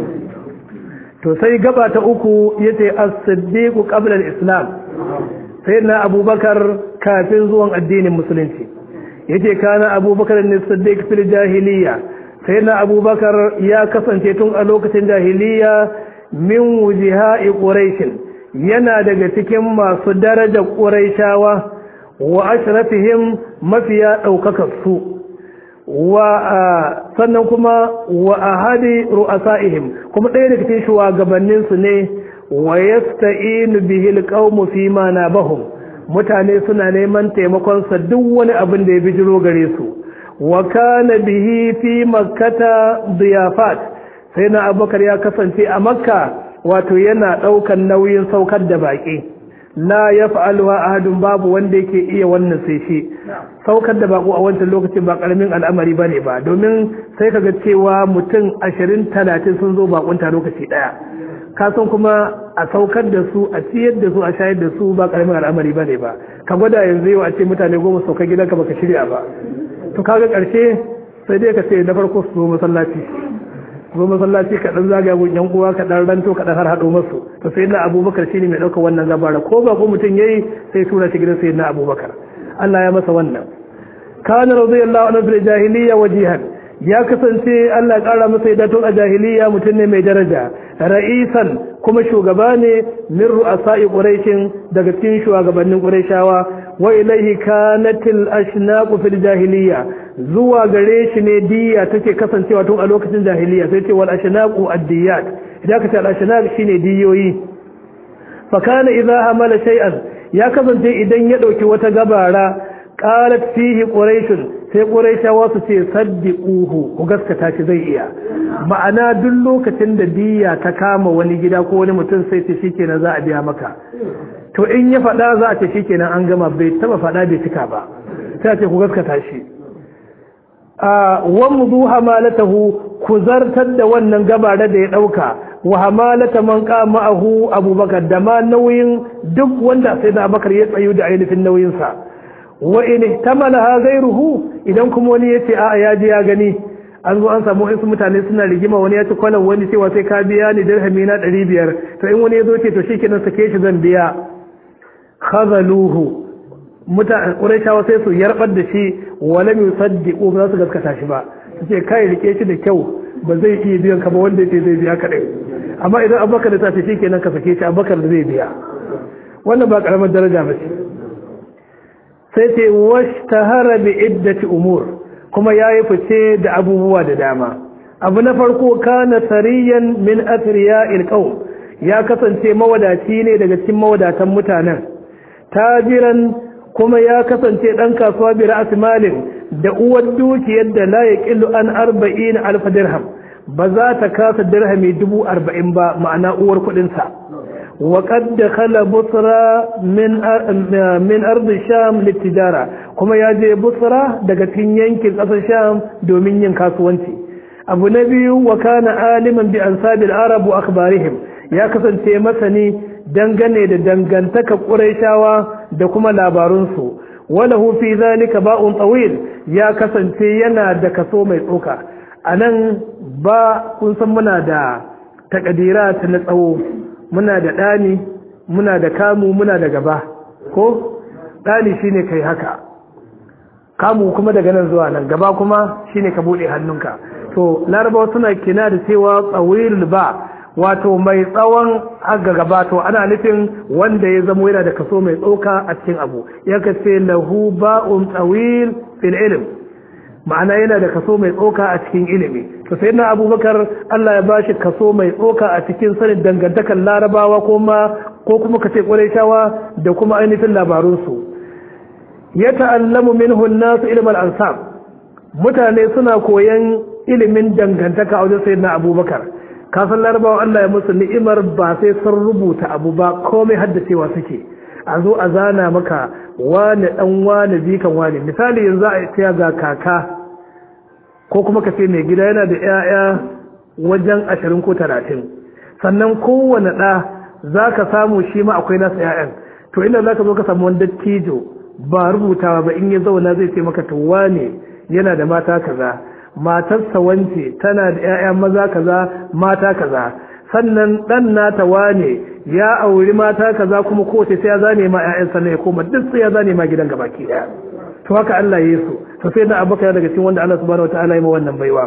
to sai gaba ta uku yace as-siddiq qabla al-islam sayyidina abubakar kafin zuwan addinin musulunci yace kana abubakar ne siddiq fil jahiliya sai na abubakar ya kasance tun a lokacin jahiliya min wujiha'i quraish yana daga cikin masu daraja quraishawa wa ashrafihim mafiya daukakar su wa sannan kuma wa ahadi ru'asaihim kuma ɗaya daga cikin shugabannin su ne wa yasta'inu bihi alqawmu fi ma nabahum mutane suna neman taimakonsa duk wani abin da ya bijiro gare su wa kana bihi fi makkata diyafat sai na abubakar ya kasance a makka wato yana ɗaukan nauyin saukar da baƙi la ya fa'alwa ahadun babu wanda yake iya wannan sai shi saukar da baƙo a wancan lokacin ba ƙaramin al'amari ba ne ba domin sai kaga cewa mutum ashirin talatin sun zo baƙunta lokaci ɗaya kasan kuma a saukar da su a ciyar da su a shayar da su ba karamin al'amari ba ne ba ka gwada yanzu yau a ce mutane goma sauka gidanka baka shirya ba to kaga karshe sai dai ka ce na farko su zo masallaci zo masallaci ka dan zagaya gun yan uwa ka dan ranto ka dan har hado masu to sai na abubakar shine mai daukar wannan gabara ko ba ko mutum yayi sai tura shi gidan sai na abubakar Allah ya masa wannan kana radiyallahu anhu fil jahiliyya wajihan ya kasance Allah ƙara masa yadda tun a jahiliya mutum ne mai daraja ra'isan kuma shugaba ne min ru'asa'i quraishin daga cikin shugabannin quraishawa wa ilaihi kanatil ashnaqu fil jahiliya zuwa gare shi ne diya take kasancewa tun a lokacin jahiliya sai ce wal ashnaqu ad-diyat idan ka ce al ashnaq shine diyoyi fa kana idza amala shay'an ya kasance idan ya dauki wata gabara qalat fihi quraishun sai quraishawa su ce saddiquhu ku gaskata shi zai iya ma'ana duk lokacin da diya ta kama wani gida ko wani mutum sai ce shikenan za a biya maka to in ya faɗa za a ce shikenan an gama bai taba faɗa bai cika ba sai a ce ku gaskata shi a wamdu hamalatahu ku zartar da wannan gabara da ya dauka wa hamalata man qama'ahu abubakar da ma nauyin duk wanda sai da abubakar ya tsayu da ainihin nauyin sa wa in ihtamalaha ghayruhu idan kuma wani yace a ya ji ya gani an zo an samu wasu mutane suna rigima wani ya ci kwalan wani cewa sai ka biya ni dirhami na 500 to in wani ya zo ce to shikenan sake shi zan biya khazaluhu mutane ƙuraishawa sai su yarbar da shi wala mai saddiƙo ba za su gaskata shi ba su ce kai rike shi da kyau ba zai iya biyan ka ba wanda ya ce zai biya kaɗai amma idan abubakar da tafi shi kenan ka sake shi abubakar da zai biya wannan ba ƙaramar daraja ba ce sai ce wash tahara bi iddati umur kuma ya yi fice da abubuwa da dama abu na farko kana sariyan min athriya ilqaum ya kasance mawadaci ne daga cikin mawadatan mutanen tajiran kuma ya kasance ɗan kasuwa bi ra'as malin da uwar dukiyar da la yaqillu an 40 alf dirham ba za ta kasa dirhami 40 ba ma'ana uwar kudin sa wa qad dakhala busra min min ard sham litijara kuma ya je busra daga cikin yankin ƙasar sham domin yin kasuwanci abu na biyu wa kana aliman bi ansabil arab wa akhbarihim ya kasance masani dangane da dangantaka ƙuraishawa da kuma labarunsu wala fi zalika ba'un tsawil ya kasance yana da kaso mai tsoka a nan ba kun san muna da takadira ta na tsawo muna da ɗani muna da kamu muna da gaba ko ɗani shine kai haka kamu kuma daga nan zuwa nan gaba kuma shine ka buɗe hannunka to larabawa suna kina da cewa tsawil ba wato mai tsawon aga gaba to ana nufin wanda ya zamo yana da kaso mai tsoka a cikin abu ya kace lahu ba'un tawil fil ilm ma'ana yana da kaso mai tsoka a cikin ilimi to sai na abubakar Allah ya bashi kaso mai tsoka a cikin sanin dangantakar larabawa kuma ko kuma kace quraishawa da kuma ainihin labarunsu ya ta'allamu minhu an-nas ilm al-ansab mutane suna koyan ilimin dangantaka a wajen sayyidina abubakar kasan larabawa Allah ya musu ni'imar ba sai sun rubuta abu ba komai haddacewa suke a zo a zana maka wani dan wani bikan wani misali yanzu a tsaya ga kaka ko kuma ka ce mai gida yana da 'ya'ya wajen ashirin ko talatin sannan kowane ɗa za ka samu shi ma akwai nasa 'ya'yan to inda za ka zo ka samu wani dattijo ba rubutawa ba in ya zauna zai ce maka to wane yana da mata kaza matarsa wance tana da 'ya'ya maza kaza mata kaza sannan dan nata wane ya auri mata kaza kuma kowace sai ya zane ma 'ya'yan sannan ya koma duk sai ya zane ma gidan gabaki daya to haka Allah ya so to sai da abubakar daga cikin wanda Allah subhanahu wataala ya ma wannan baiwa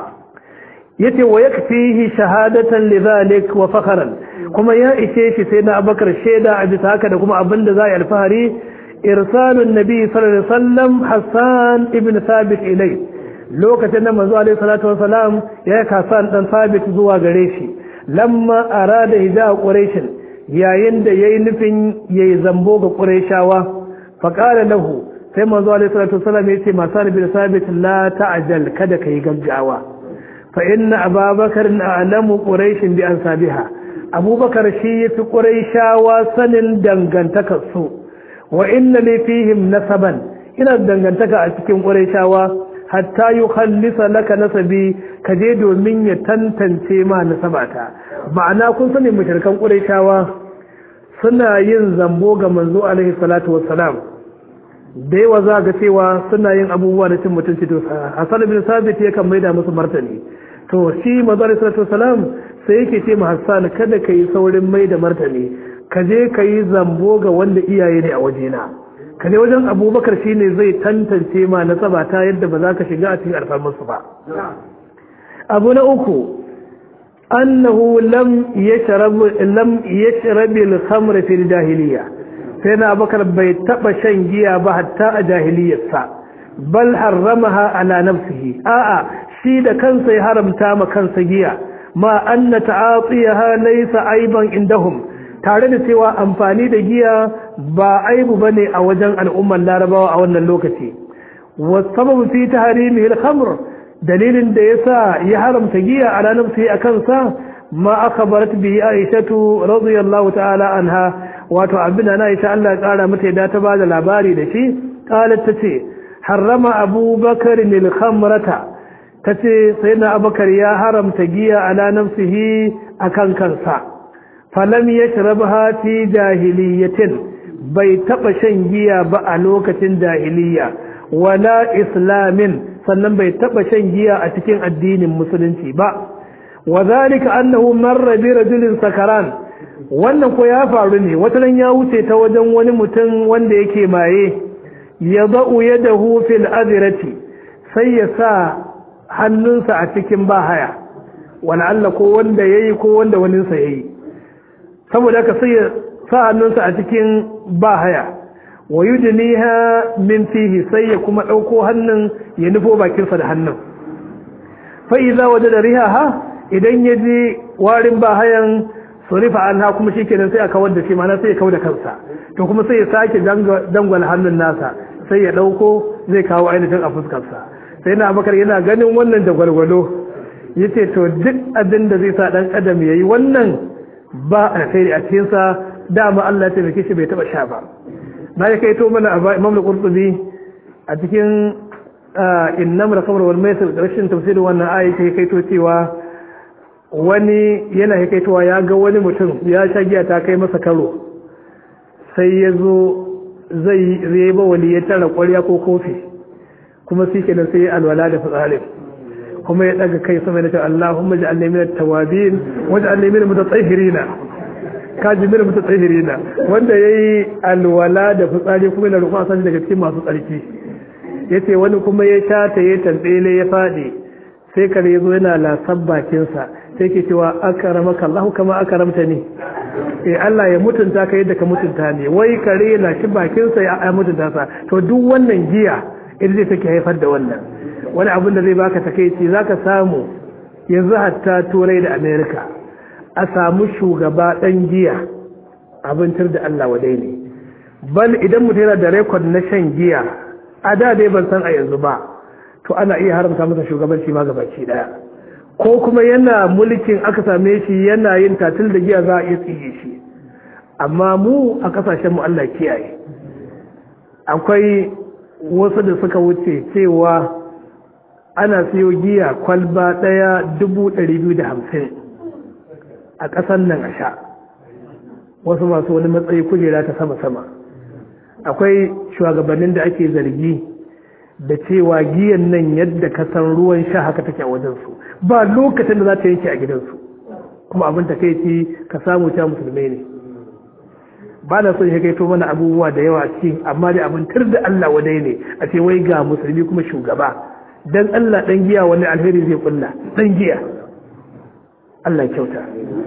yace wa yakfihi shahadatan lidhalik wa fakhran kuma ya ishe shi sai na abubakar shaida a bisa haka da kuma abin da za yi alfahari irsalun nabi sallallahu alaihi wasallam Hassan ibn Thabit ilai lokacin da manzo alaihi salatu wasalam ya yi kasan dan sabit zuwa gare shi lamma arada hija quraish yayin da yayi nufin yayi zambo ga quraishawa fa qala lahu sai manzo alaihi salatu wasalam ya ce masan bin sabit la ta'jal kada kai gaggawa fa inna ababakar a'lamu quraish bi ansabiha abubakar shi yafi quraishawa sanin dangantakar su wa inna li fihim nasaban ina dangantaka a cikin quraishawa hatta yi khallisa laka nasabi ka je domin ya tantance ma nasabata ma'ana kun sani mushrikan qurayshawa suna yin zambo ga manzo alaihi salatu wassalam da yawa za ga cewa suna yin abubuwa da cin mutunci to Hassan bin Sabit yakan maida musu martani to shi manzo alaihi salatu wassalam sai yake ce ma Hassan kada ka yi saurin maida martani ka je ka yi zambo ga wanda iyaye ne a wajena ka ne wajen abubakar shine zai tantance ma nasaba ta yadda ba za ka shiga a cikin alfarmarsu ba abu na uku annahu lam yashrab lam yashrab al-khamr fi al-jahiliya sai na abubakar bai taba shan giya ba hatta a jahiliyarsa bal harramaha ala nafsihi a'a shi da kansa ya haramta ma kansa giya ma anna ta'atiha laysa aiban indahum tare da cewa amfani da giya ba aibu bane a wajen al'ummar larabawa a wannan lokaci wasababu fi tahrimihi al-khamr dalilin da yasa ya haramta giya a ranar sai akan sa ma akhbarat bihi aishatu radiyallahu ta'ala anha wato abin da Aisha Allah ya kara mata da ta bada labari da shi qalat tace harrama abubakar al-khamrata tace sayyidina abubakar ya haramta giya ala nafsihi akan kansa falam yashrabha fi jahiliyatin bai taba shan giya ba a lokacin jahiliya wala islamin sannan bai taba shan giya a cikin addinin musulunci ba wazalika annahu marra bi rajulin sakaran wannan ko ya faru ne wataran ya wuce ta wajen wani mutum wanda yake maye ya za'u yadahu fil azrati sai ya sa hannunsa a cikin bahaya wala Allah ko wanda yayi ko wanda waninsa yayi saboda haka sai ya sa hannunsa a cikin bahaya wa yudniha min fihi sai ya kuma dauko hannun ya nufo bakinsa da hannun fa idza wajada rihaha idan ya ji warin bahayan surifa anha kuma shikenan sai aka wanda shi mana sai ya kauda kansa to kuma sai ya sake dangwala hannun nasa sai ya dauko zai kawo ainihin a fuskarsa sai na bakar yana ganin wannan da gwalgwalo yace to duk abin da zai sa dan adam yayi wannan ba alkhairi a cikin sa dama Allah ya taimake shi bai taba sha ba na ya kai to mana Imam al-Qurtubi a cikin innam al-khamr wal maisir rashin tafsirin wannan ayi sai kai to cewa wani yana hikaitowa ya ga wani mutum ya sha giya ta kai masa karo sai ya zo zai zai ba wani ya tara ƙwarya ko kofi kuma sai kenan sai ya alwala da fitsarin kuma ya daga kai sama da ta Allahumma ja'alni min at-tawabin waj'alni min mutatahhirina kaji min mutatahhirina wanda yayi alwala da fitsari kuma yana roƙon san daga cikin masu tsarki yace wani kuma ya sha ta ya tambele ya fadi sai kare yazo yana lasan bakinsa sai ke cewa akaramaka Allah kama akaramta ne eh Allah ya mutunta ka yadda ka mutunta ne wai kare na shi bakinsa ya mutunta sa to duk wannan giya ita zai take haifar da wannan wani abin da zai baka takeici zaka samu yanzu hatta turai da America a samu shugaba dan giya abincin da Allah wadai ne bal idan mutum yana da record na shan giya a da dai ban san a yanzu ba to ana iya haramta masa shugabanci ma gabaki daya ko kuma yana mulkin aka same shi yana yin tatil da giya za a iya tsige shi amma mu a kasashen mu Allah kiyaye akwai wasu da suka wuce cewa ana siyo giya kwalba ɗaya dubu ɗari biyu da hamsin a ƙasan nan a sha wasu masu wani matsayi kujera ta sama-sama akwai shugabannin da ake zargi da cewa giyan nan yadda ka san ruwan sha haka take a wajensu ba lokacin da za ta yanke a gidansu kuma abin ta kai ci ka samu ta musulmai ne ba na son ya kaito mana abubuwa da yawa cikin amma dai abin tur da Allah wadai ne a ce wai ga musulmi kuma shugaba dan Allah dan giya wani alheri zai kulla dan giya Allah kyauta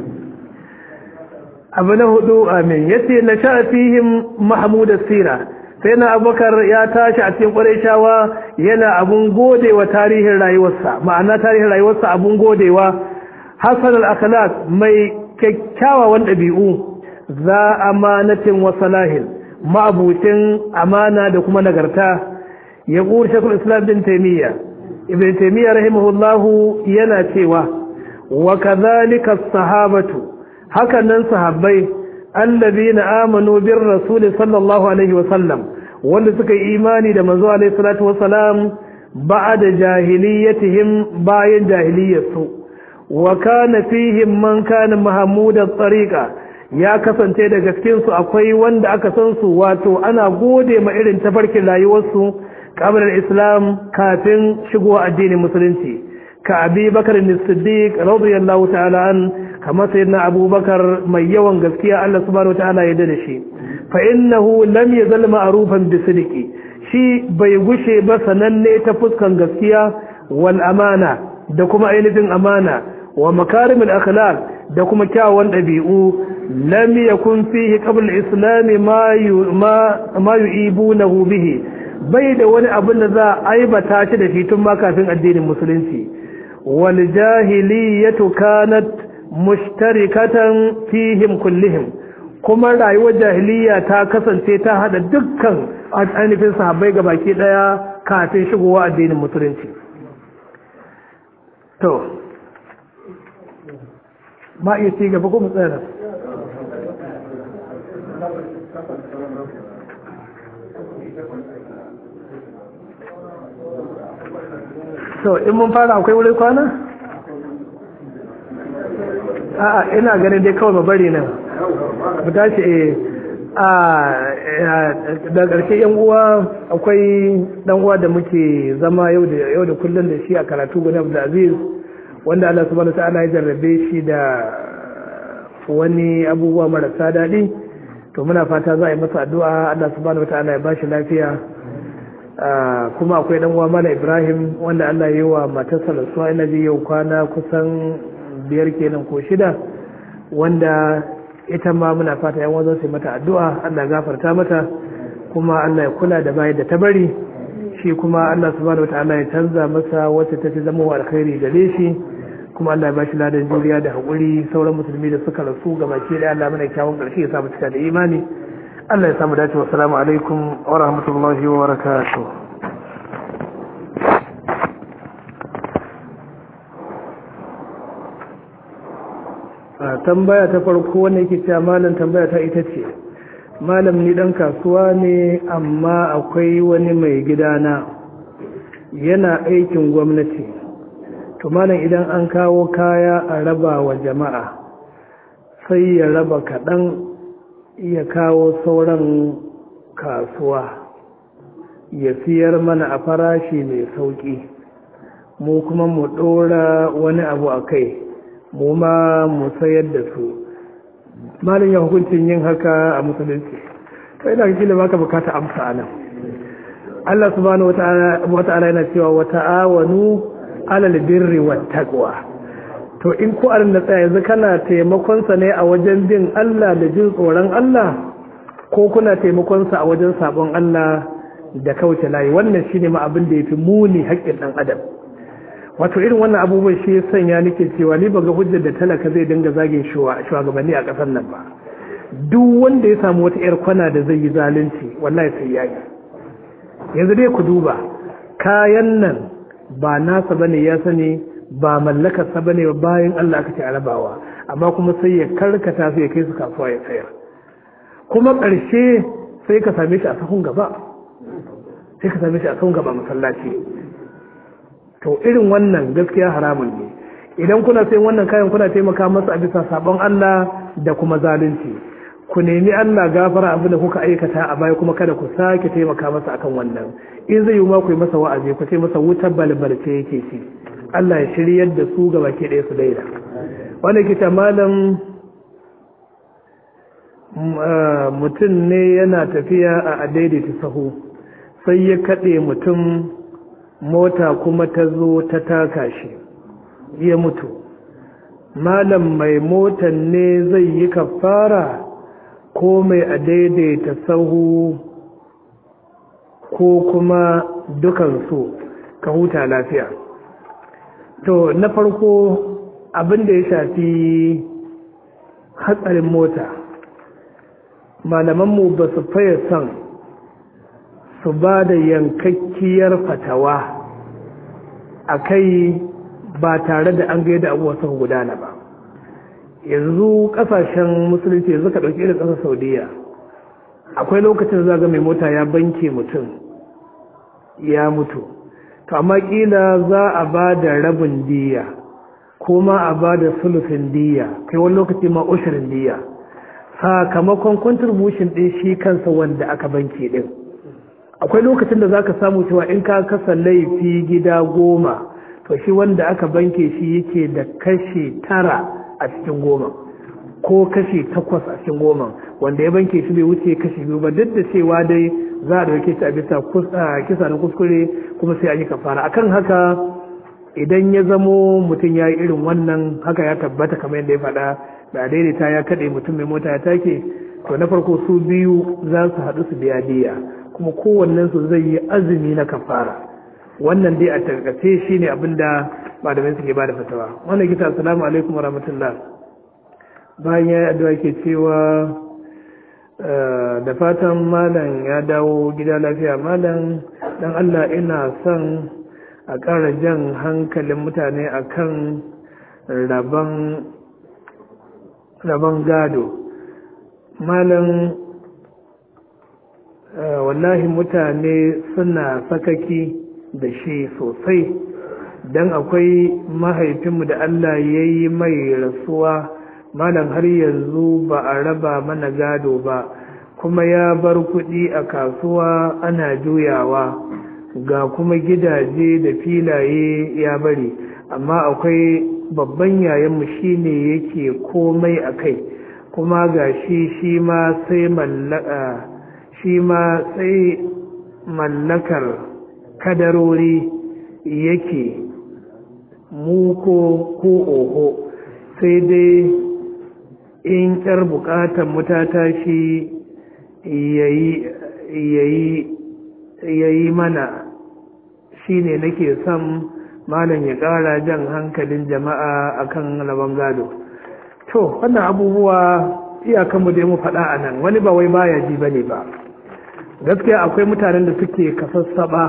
abu na hudu amin yace na sha fihim mahmud sira sai na abubakar ya tashi a cikin ƙwarai yana abun godewa tarihin rayuwarsa ma'ana tarihin rayuwarsa abun godewa hasan al-akhlaq mai kyakkyawan ɗabi'u za amanatin wa salahin ma'abucin amana da kuma nagarta ya ƙuri shakul islam bin taimiyya ibn taimiyya rahimahullahu yana cewa wa kadhalika sahabatu hakanan sahabbai allazina amanu bir rasul sallallahu alaihi wasallam wanda suka yi imani da manzo alaihi salatu wasalam ba'da jahiliyatihim bayan jahiliyarsu wa kana fihim man kana mahmud at-tariqa ya kasance da gaskin su akwai wanda aka san su wato ana gode ma irin tafarkin rayuwarsu kamar islam kafin shigo addinin musulunci ka abi bakar siddiq radiyallahu ta'ala an kamar sayyidina abubakar mai yawan gaskiya Allah subhanahu ta'ala ya da shi fa innahu lam yazal ma'rufan bi sidqi shi bai gushe ba sananne ta fuskan gaskiya wal amana da kuma ainihin amana wa makarimul akhlaq da kuma kyawun dabi'u lam yakun fihi qabl al-islam ma ma yu'ibunahu bihi bai da wani abin da za a aibata shi da shi tun ma kafin addinin musulunci wal jahiliyatu kanat mushtarikatan fihim kullihim kuma rayuwar jahiliya ta kasance ta hada dukkan ainihin sahabbai ga baki daya kafin shigowa addinin musulunci to ma iya ci gaba kuma tsara to in mun fara akwai wurin kwana? a'a ina ganin dai kawai bari nan mu tashi eh a da ƙarshe yan uwa akwai dan uwa da muke zama yau da yau da kullun da shi a karatu gani Abdul Aziz wanda Allah subhanahu wataala ya jarrabe shi da wani abubuwa marasa daɗi to muna fata za a yi masa addu'a Allah subhanahu wataala ya bashi lafiya kuma akwai dan uwa Malam Ibrahim wanda Allah ya yi wa matarsa rasuwa ina ji yau kwana kusan biyar kenan ko shida wanda ita ma muna fata yan wazon sai mata addu'a Allah gafarta mata kuma Allah ya kula da bayan da ta bari shi kuma Allah subhanahu wataala ya canza masa wacce ta fi zama wa alkhairi gare shi kuma Allah ya bashi ladan juriya da haƙuri sauran musulmi da suka rasu ga baki da Allah mana kyawun ƙarshe ya samu cika da imani Allah ya samu dace wa salamu alaikum wa rahmatullahi wa barakatuh tambaya ta farko wanda yake cewa malam tambaya ta ita ce malam ni dan kasuwa ne amma akwai wani mai gidana yana aikin gwamnati to malam idan an kawo kaya a raba wa jama'a sai ya raba kaɗan ya kawo sauran kasuwa ya siyar mana a farashi mai sauƙi mu kuma mu ɗora wani abu a kai mu ma mu sayar da su malin ya hukuncin yin haka a musulunci to ina ga kila baka bukata amsa anan Allah subhanahu wata'ala yana cewa wa ta'awanu alal birri wat taqwa to in ku arin da tsaya yanzu kana taimakon sa ne a wajen bin Allah da jin tsoron Allah ko kuna taimakon sa a wajen sabon Allah da kauce layi wannan shine ma abin da yafi muni haƙƙin dan adam wato irin wannan abubuwan shi sanya nake cewa ni baga hujjar da talaka zai dinga zagin shugabanni a ƙasar nan ba duk wanda ya samu wata yar kwana da zai yi zalunci wallahi sai ya yi yanzu dai ku duba kayan nan ba nasa bane ya sani ba mallakarsa bane ba bayan Allah aka ce arabawa amma kuma sai ya karkata su ya kai su kasuwa ya sayar kuma ƙarshe sai ka same shi a sahun gaba sai ka same shi a sahun gaba masallaci to irin wannan gaskiya haramun ne idan kuna sai wannan kayan kuna taimaka masa a bisa sabon Allah da kuma zalunci ku nemi Allah gafara abin da kuka aikata a baya kuma kada ku sake taimaka masa akan wannan in zai yi ma ku yi masa wa'azi ku ce masa wutar balbalce yake ci Allah ya shiryar da su gaba ke ɗaya su daida wanda ke ta malam mutum ne yana tafiya a adaidaita sahu sai ya kaɗe mutum mota kuma ta zo ta taka shi ya mutu malam mai motan ne zai yi kafara ko mai a daidaita sahu ko kuma dukansu ka huta lafiya to na farko abin da ya shafi hatsarin mota malamanmu ba su faye son su ba da yankakkiyar fatawa a kai ba tare da an gaida abuwa suka gudana ba yanzu kasashen musulunci yanzu ka ɗauki irin ƙasar saudiya akwai lokacin zaga mai mota ya banke mutum ya mutu to amma ƙila za a ba da rabin diya ko ma a ba da sulufin diya kai wani lokaci ma ushirin diya sakamakon contribution ɗin shi kansa wanda aka banke ɗin akwai lokacin da zaka samu cewa in ka kasa laifi gida goma to shi wanda aka banke shi yake da kashi tara a cikin goma ko kashi takwas a cikin goma wanda ya banke shi bai wuce kashi biyu ba duk da cewa dai za a dauke shi a bisa kisa na kuskure kuma sai an yi kafara akan haka idan ya zamo mutum ya yi irin wannan haka ya tabbata kamar yadda ya faɗa da daidaita ya kaɗe mutum mai mota ya take to na farko su biyu za su haɗu su biya diya kuma kowannen su zai yi azumi na kafara wannan dai a tarkace shi ne abinda malamai suke ba da fatawa wannan gita assalamu alaikum warahmatullah bayan ya yi addu'a ke cewa da fatan malam ya dawo gida lafiya malam dan Allah ina son a ƙara jan hankalin mutane akan rabon gado malam wallahi mutane suna sakaki da shi sosai don akwai mahaifinmu da Allah ya yi mai rasuwa malam har yanzu ba a raba mana gado ba kuma ya bar kuɗi a kasuwa ana juyawa ga kuma gidaje da filaye ya bari amma akwai babban yayanmu shi ne yake komai a kai kuma ga shi shi ma sai mallaka shi ma sai mallakar kadarori yake muko ko oho sai dai in ƙyar buƙatar mutata shi yayi mana shi ne nake son malam ya ƙara jan hankalin jama'a akan rabon gado to wannan abubuwa iyakanmu dai mu faɗa a nan wani ba wai baya ji bane ba gaskiya akwai mutanen da suke kasassaba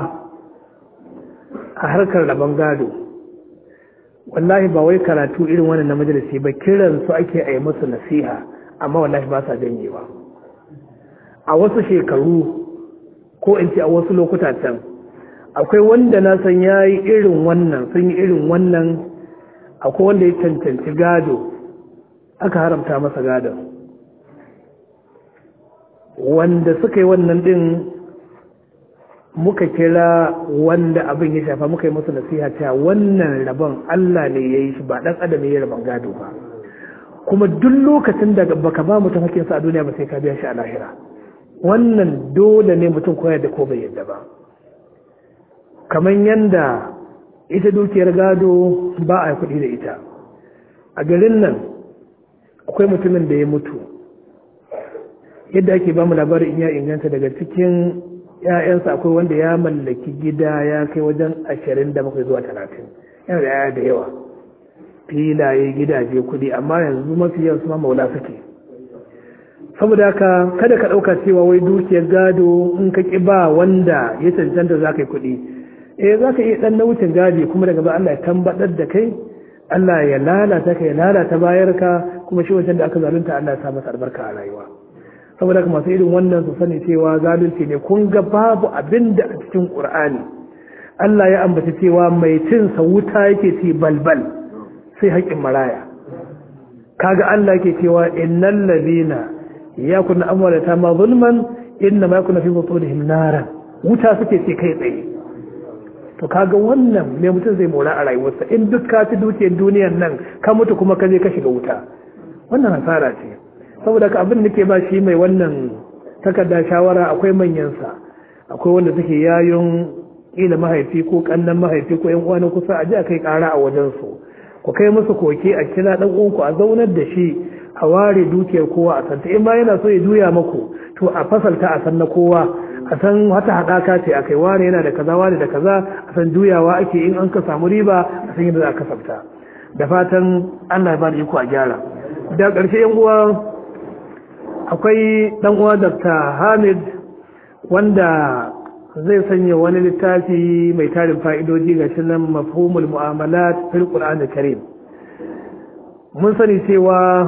a harkar rabon gado wallahi ba wai karatu irin wannan na majalisi ba kiran su ake a yi musu nasiha amma wallahi ba sa janyewa a wasu shekaru ko in ce a wasu lokuta can akwai wanda na san ya yi irin wannan sun yi irin wannan akwai wanda ya cancanci gado aka haramta masa gadon wanda suka yi wannan din muka kira wanda abin ya shafa muka yi musu nasiha cewa wannan rabon Allah ne ya yi shi ba ɗan adam ya rabon gado ba kuma duk lokacin da baka ba mutum hakinsa a duniya ba sai ka biya shi a lahira wannan dole ne mutum koyar da ko bai yadda ba kamar yanda ita dukiyar gado ba a kuɗi da ita a garin nan akwai mutumin da ya mutu yadda ake ba mu labarin in ya inganta daga cikin ‘ya'yansa akwai wanda ya mallaki gida ya kai wajen ashirin da bakwai zuwa talatin yana da yaya da yawa filaye gidaje kudi amma yanzu mafi yawan su ma maula suke saboda haka kada ka ɗauka cewa wai dukiyar gado in ka ƙi ba wanda ya cancanta za ka yi kuɗi eh za ka iya ɗan na wucin gadi kuma daga ba Allah ya tambaɗar da kai Allah ya lalata ka ya lalata bayarka kuma shi wajen da aka zalunta Allah ya sa masa albarka a rayuwa saboda haka masu irin wannan su sani cewa zalunci ne kun ga babu abin da a cikin Qur'ani Allah ya ambaci cewa mai cin sa wuta yake ci balbal sai haƙƙin maraya kaga Allah yake cewa innal ladina yakun amwalata ma zulman inna ma yakuna fi butunihim naran wuta suke ce kai tsaye to kaga wannan me mutum zai mora a rayuwarsa in duk ka ci dukiyar duniyar nan ka mutu kuma ka je ka shiga wuta wannan hasara ce saboda ka abin da ke ba shi mai wannan takarda shawara akwai manyansa akwai wanda suke yayon kila mahaifi ko kannan mahaifi ko yan uwa na kusa a ji a kai kara a wajen su ku kai musu koke a kira dan uwanku a zaunar da shi a ware dukiyar kowa a santa in ma yana so ya juya maku to a fasalta a san na kowa a san wata haɗaka ce a kai wane yana da kaza wane da kaza a san juyawa ake in an ka samu riba a san yadda za a kasafta da fatan Allah ya bada iko a gyara da ƙarshe yan uwa akwai dan uwa Dr. Hamid wanda zai sanya wani littafi mai tarin fa'idoji ga shi nan mafhumul mu'amalat fil Qur'an Karim mun sani cewa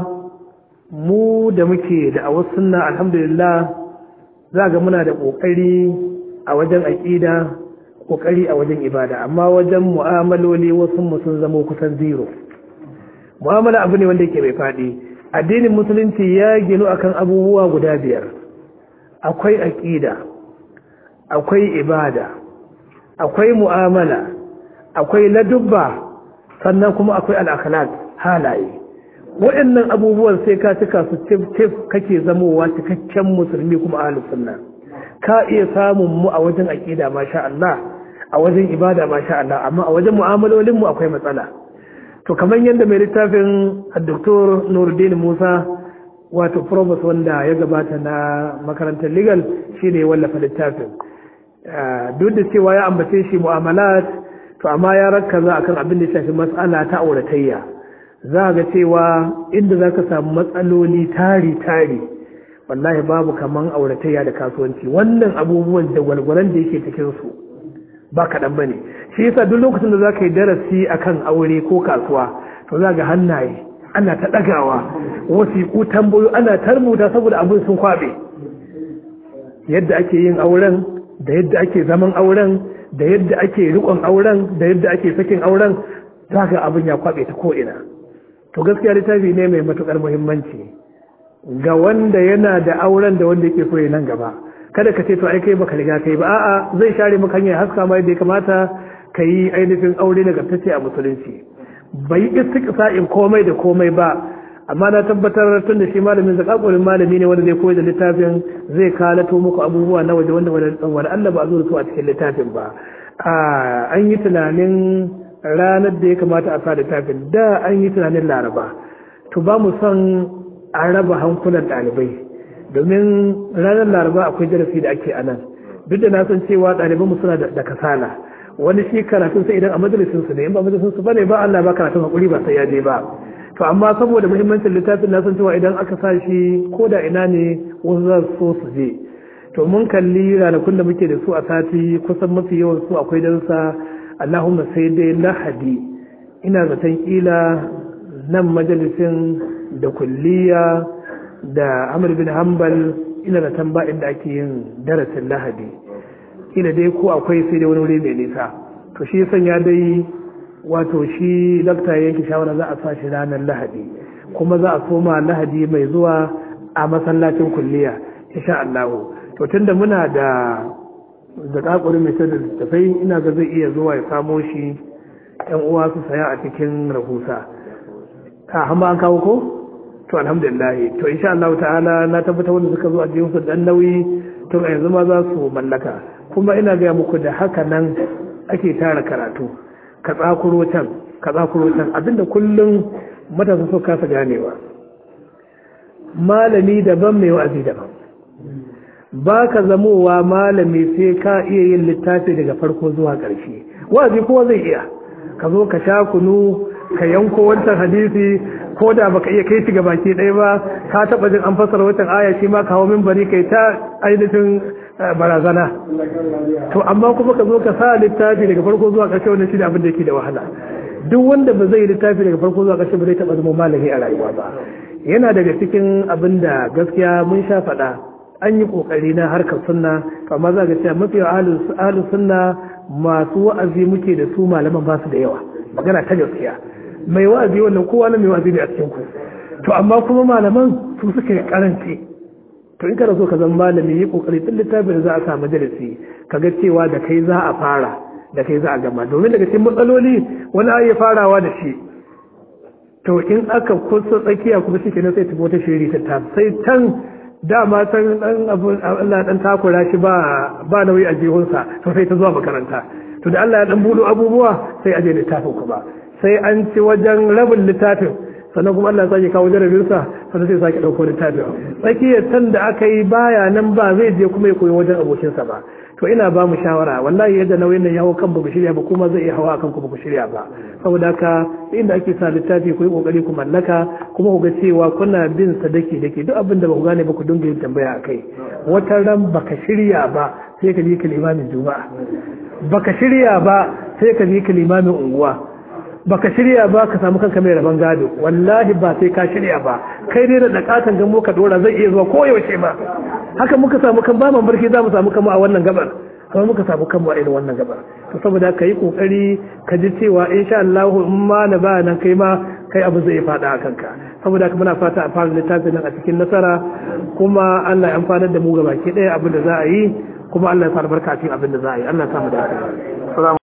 mu da muke da a wasu sunna alhamdulillah za ga muna da ƙoƙari a wajen aƙida ƙoƙari a wajen ibada amma wajen mu'amaloli wasu mu sun zama kusan zero mu'amala abu ne wanda yake mai faɗi addinin musulunci ya ginu akan abubuwa guda biyar akwai aƙida akwai ibada akwai mu'amala akwai ladubba sannan kuma akwai al'akhlaq halaye waɗannan abubuwan sai ka cika su tif kake zamowa cikakken musulmi kuma ahlus sunna ka iya samun mu a wajen aqida masha Allah a wajen ibada masha Allah amma a wajen mu'amalolin mu akwai matsala to kamar yadda mai littafin Dr. Nuruddin Musa wato provost wanda ya gabata na makarantar legal shine wallafa littafin duk da cewa ya ambace shi mu'amalat to amma ya rakkaza akan abin da ya shafi matsala ta auratayya za ga cewa inda za ka samu matsaloli tari-tari wallahi babu kaman auratayya da kasuwanci wannan abubuwan da gwalgwalan da yake cikinsu ba kaɗan ba ne shi yasa duk lokacin da za ka yi darasi akan aure ko kasuwa to za ga hannaye ana ta ɗagawa wasiƙu tambayo ana tarbuta saboda abin sun kwaɓe yadda ake yin auren da yadda ake zaman auren da yadda ake riƙon auren da yadda ake sakin auren za ga abin ya kwaɓe ta ko'ina to gaskiya littafi ne mai matukar muhimmanci ga wanda yana da auren da wanda yake so ya nan gaba kada ka ce to ai kai baka riga kai ba a'a zai share maka hanyar haska ma yadda ya kamata ka yi ainihin aure na gaskace a musulunci bai istiqsa'in komai da komai ba amma na tabbatar tun da shi malamin zakakurin malami ne wanda zai koyi da littafin zai kalato muku abubuwa na waje wanda wani Allah ba a zo da su a cikin littafin ba an yi tunanin ranar da ya kamata a sa littafin da an yi tunanin laraba to ba mu son a raba hankulan ɗalibai domin ranar laraba akwai darasi da ake a nan duk da na san cewa ɗalibanmu suna da kasala wani shi karatun sai idan a majalisin su ne in ba majalisin su bane ba Allah ba karatun hakuri ba sai ya je ba to amma saboda muhimmancin littafin na san cewa idan aka sa shi ko da ina ne wasu za su so su je to mun kalli ranakun da muke da su a sati kusan mafi yawan su akwai darussa Allahumma sai dai lahadi ina zaton kila nan majalisin da kulliya da Amr bin Hanbal ina zaton ba inda ake yin darasin lahadi kila dai ko akwai sai dai wani wuri mai nisa to shi sanya dai wato shi lakta yanke shawara za a sa shi ranar lahadi kuma za a soma lahadi mai zuwa a masallacin kulliya insha Allah to tunda muna da da kakurin mai sai da tafai ina ga zai iya zuwa ya samo shi yan uwa su saya a cikin rahusa a hamba an kawo ko to alhamdulillah to insha Allah ta'ala na tabbata wanda suka zo a jikin su dan nauyi to a yanzu ma za su mallaka kuma ina ga muku da haka nan ake tara karatu ka tsakuro can ka tsakuro can abinda kullum matasa so kasa ganewa malami daban mai wa'azi daban ba ka zamowa malami sai ka iya yin littafi daga farko zuwa ƙarshe wa'azi kowa zai iya ka zo ka sha kunu ka yanko wancan hadisi ko da baka iya kai shi ga baki ɗaya ba ka taɓa jin an fassara wancan aya shi ma kawo min bari kai ta ainihin barazana to amma kuma ka zo ka sa littafi daga farko zuwa ƙarshe wannan shi ne abin da yake da wahala duk wanda ba zai littafi daga farko zuwa ƙarshe ba zai taɓa zama malami a rayuwa ba yana daga cikin abin da gaskiya mun sha faɗa an yi ƙoƙari na harkar sunna amma za ga cewa mafi ahalin sunna masu wa'azi muke da su malaman ba su da yawa magana ta gaskiya mai wa'azi wannan kowa na mai wa'azi ne a cikin ku to amma kuma malaman su suke karanci to in kana so ka zama malami yi kokari tun littafin da za a sa majalisi kaga cewa da kai za a fara da kai za a gama domin daga cikin matsaloli wani ayi farawa da shi to in aka kusa tsakiya kuma shi kenan sai tafi wata shiri ta sai tan dama san dan abu Allah dan takura shi ba ba nauyi a jihunsa to sai ta zuwa makaranta to da Allah ya dan budo abubuwa sai aje littafin ku ba sai an ci wajen rabin littafin sannan kuma Allah ya sake kawo jarabinsa sannan sai sake dauko littafin tsakiyar tan da aka yi baya nan ba zai je kuma ya koyi wajen abokinsa ba to ina ba mu shawara wallahi yadda nauyin nan ya hau kan baku shirya ba kuma zai iya hawa akan ku baku shirya ba saboda haka inda ake sa littafi ku yi kokari ku mallaka kuma ku ga cewa kuna bin sa dake dake duk abin da ba ku gane ba ku dinga yin tambaya akai wata ran baka shirya ba sai ka je ka limamin juma'a baka shirya ba sai ka je ka limamin unguwa baka shirya ba ka samu kanka mai rabon gado wallahi ba sai ka shirya ba kai dai da dakatan gamo ka dora zai iya zuwa ko yaushe ba haka muka samu kan ba barki za mu samu kanmu a wannan gabar kuma muka samu kanmu a irin wannan gabar to saboda ka yi kokari ka ji cewa insha Allah in ma na ba nan kai ma kai abu zai fada a kanka saboda muna fata a fara littafin nan a cikin nasara kuma Allah ya amfanar da mu gabaki ɗaya abin da za a yi kuma Allah ya fara barka cikin abin da za a yi Allah ya samu da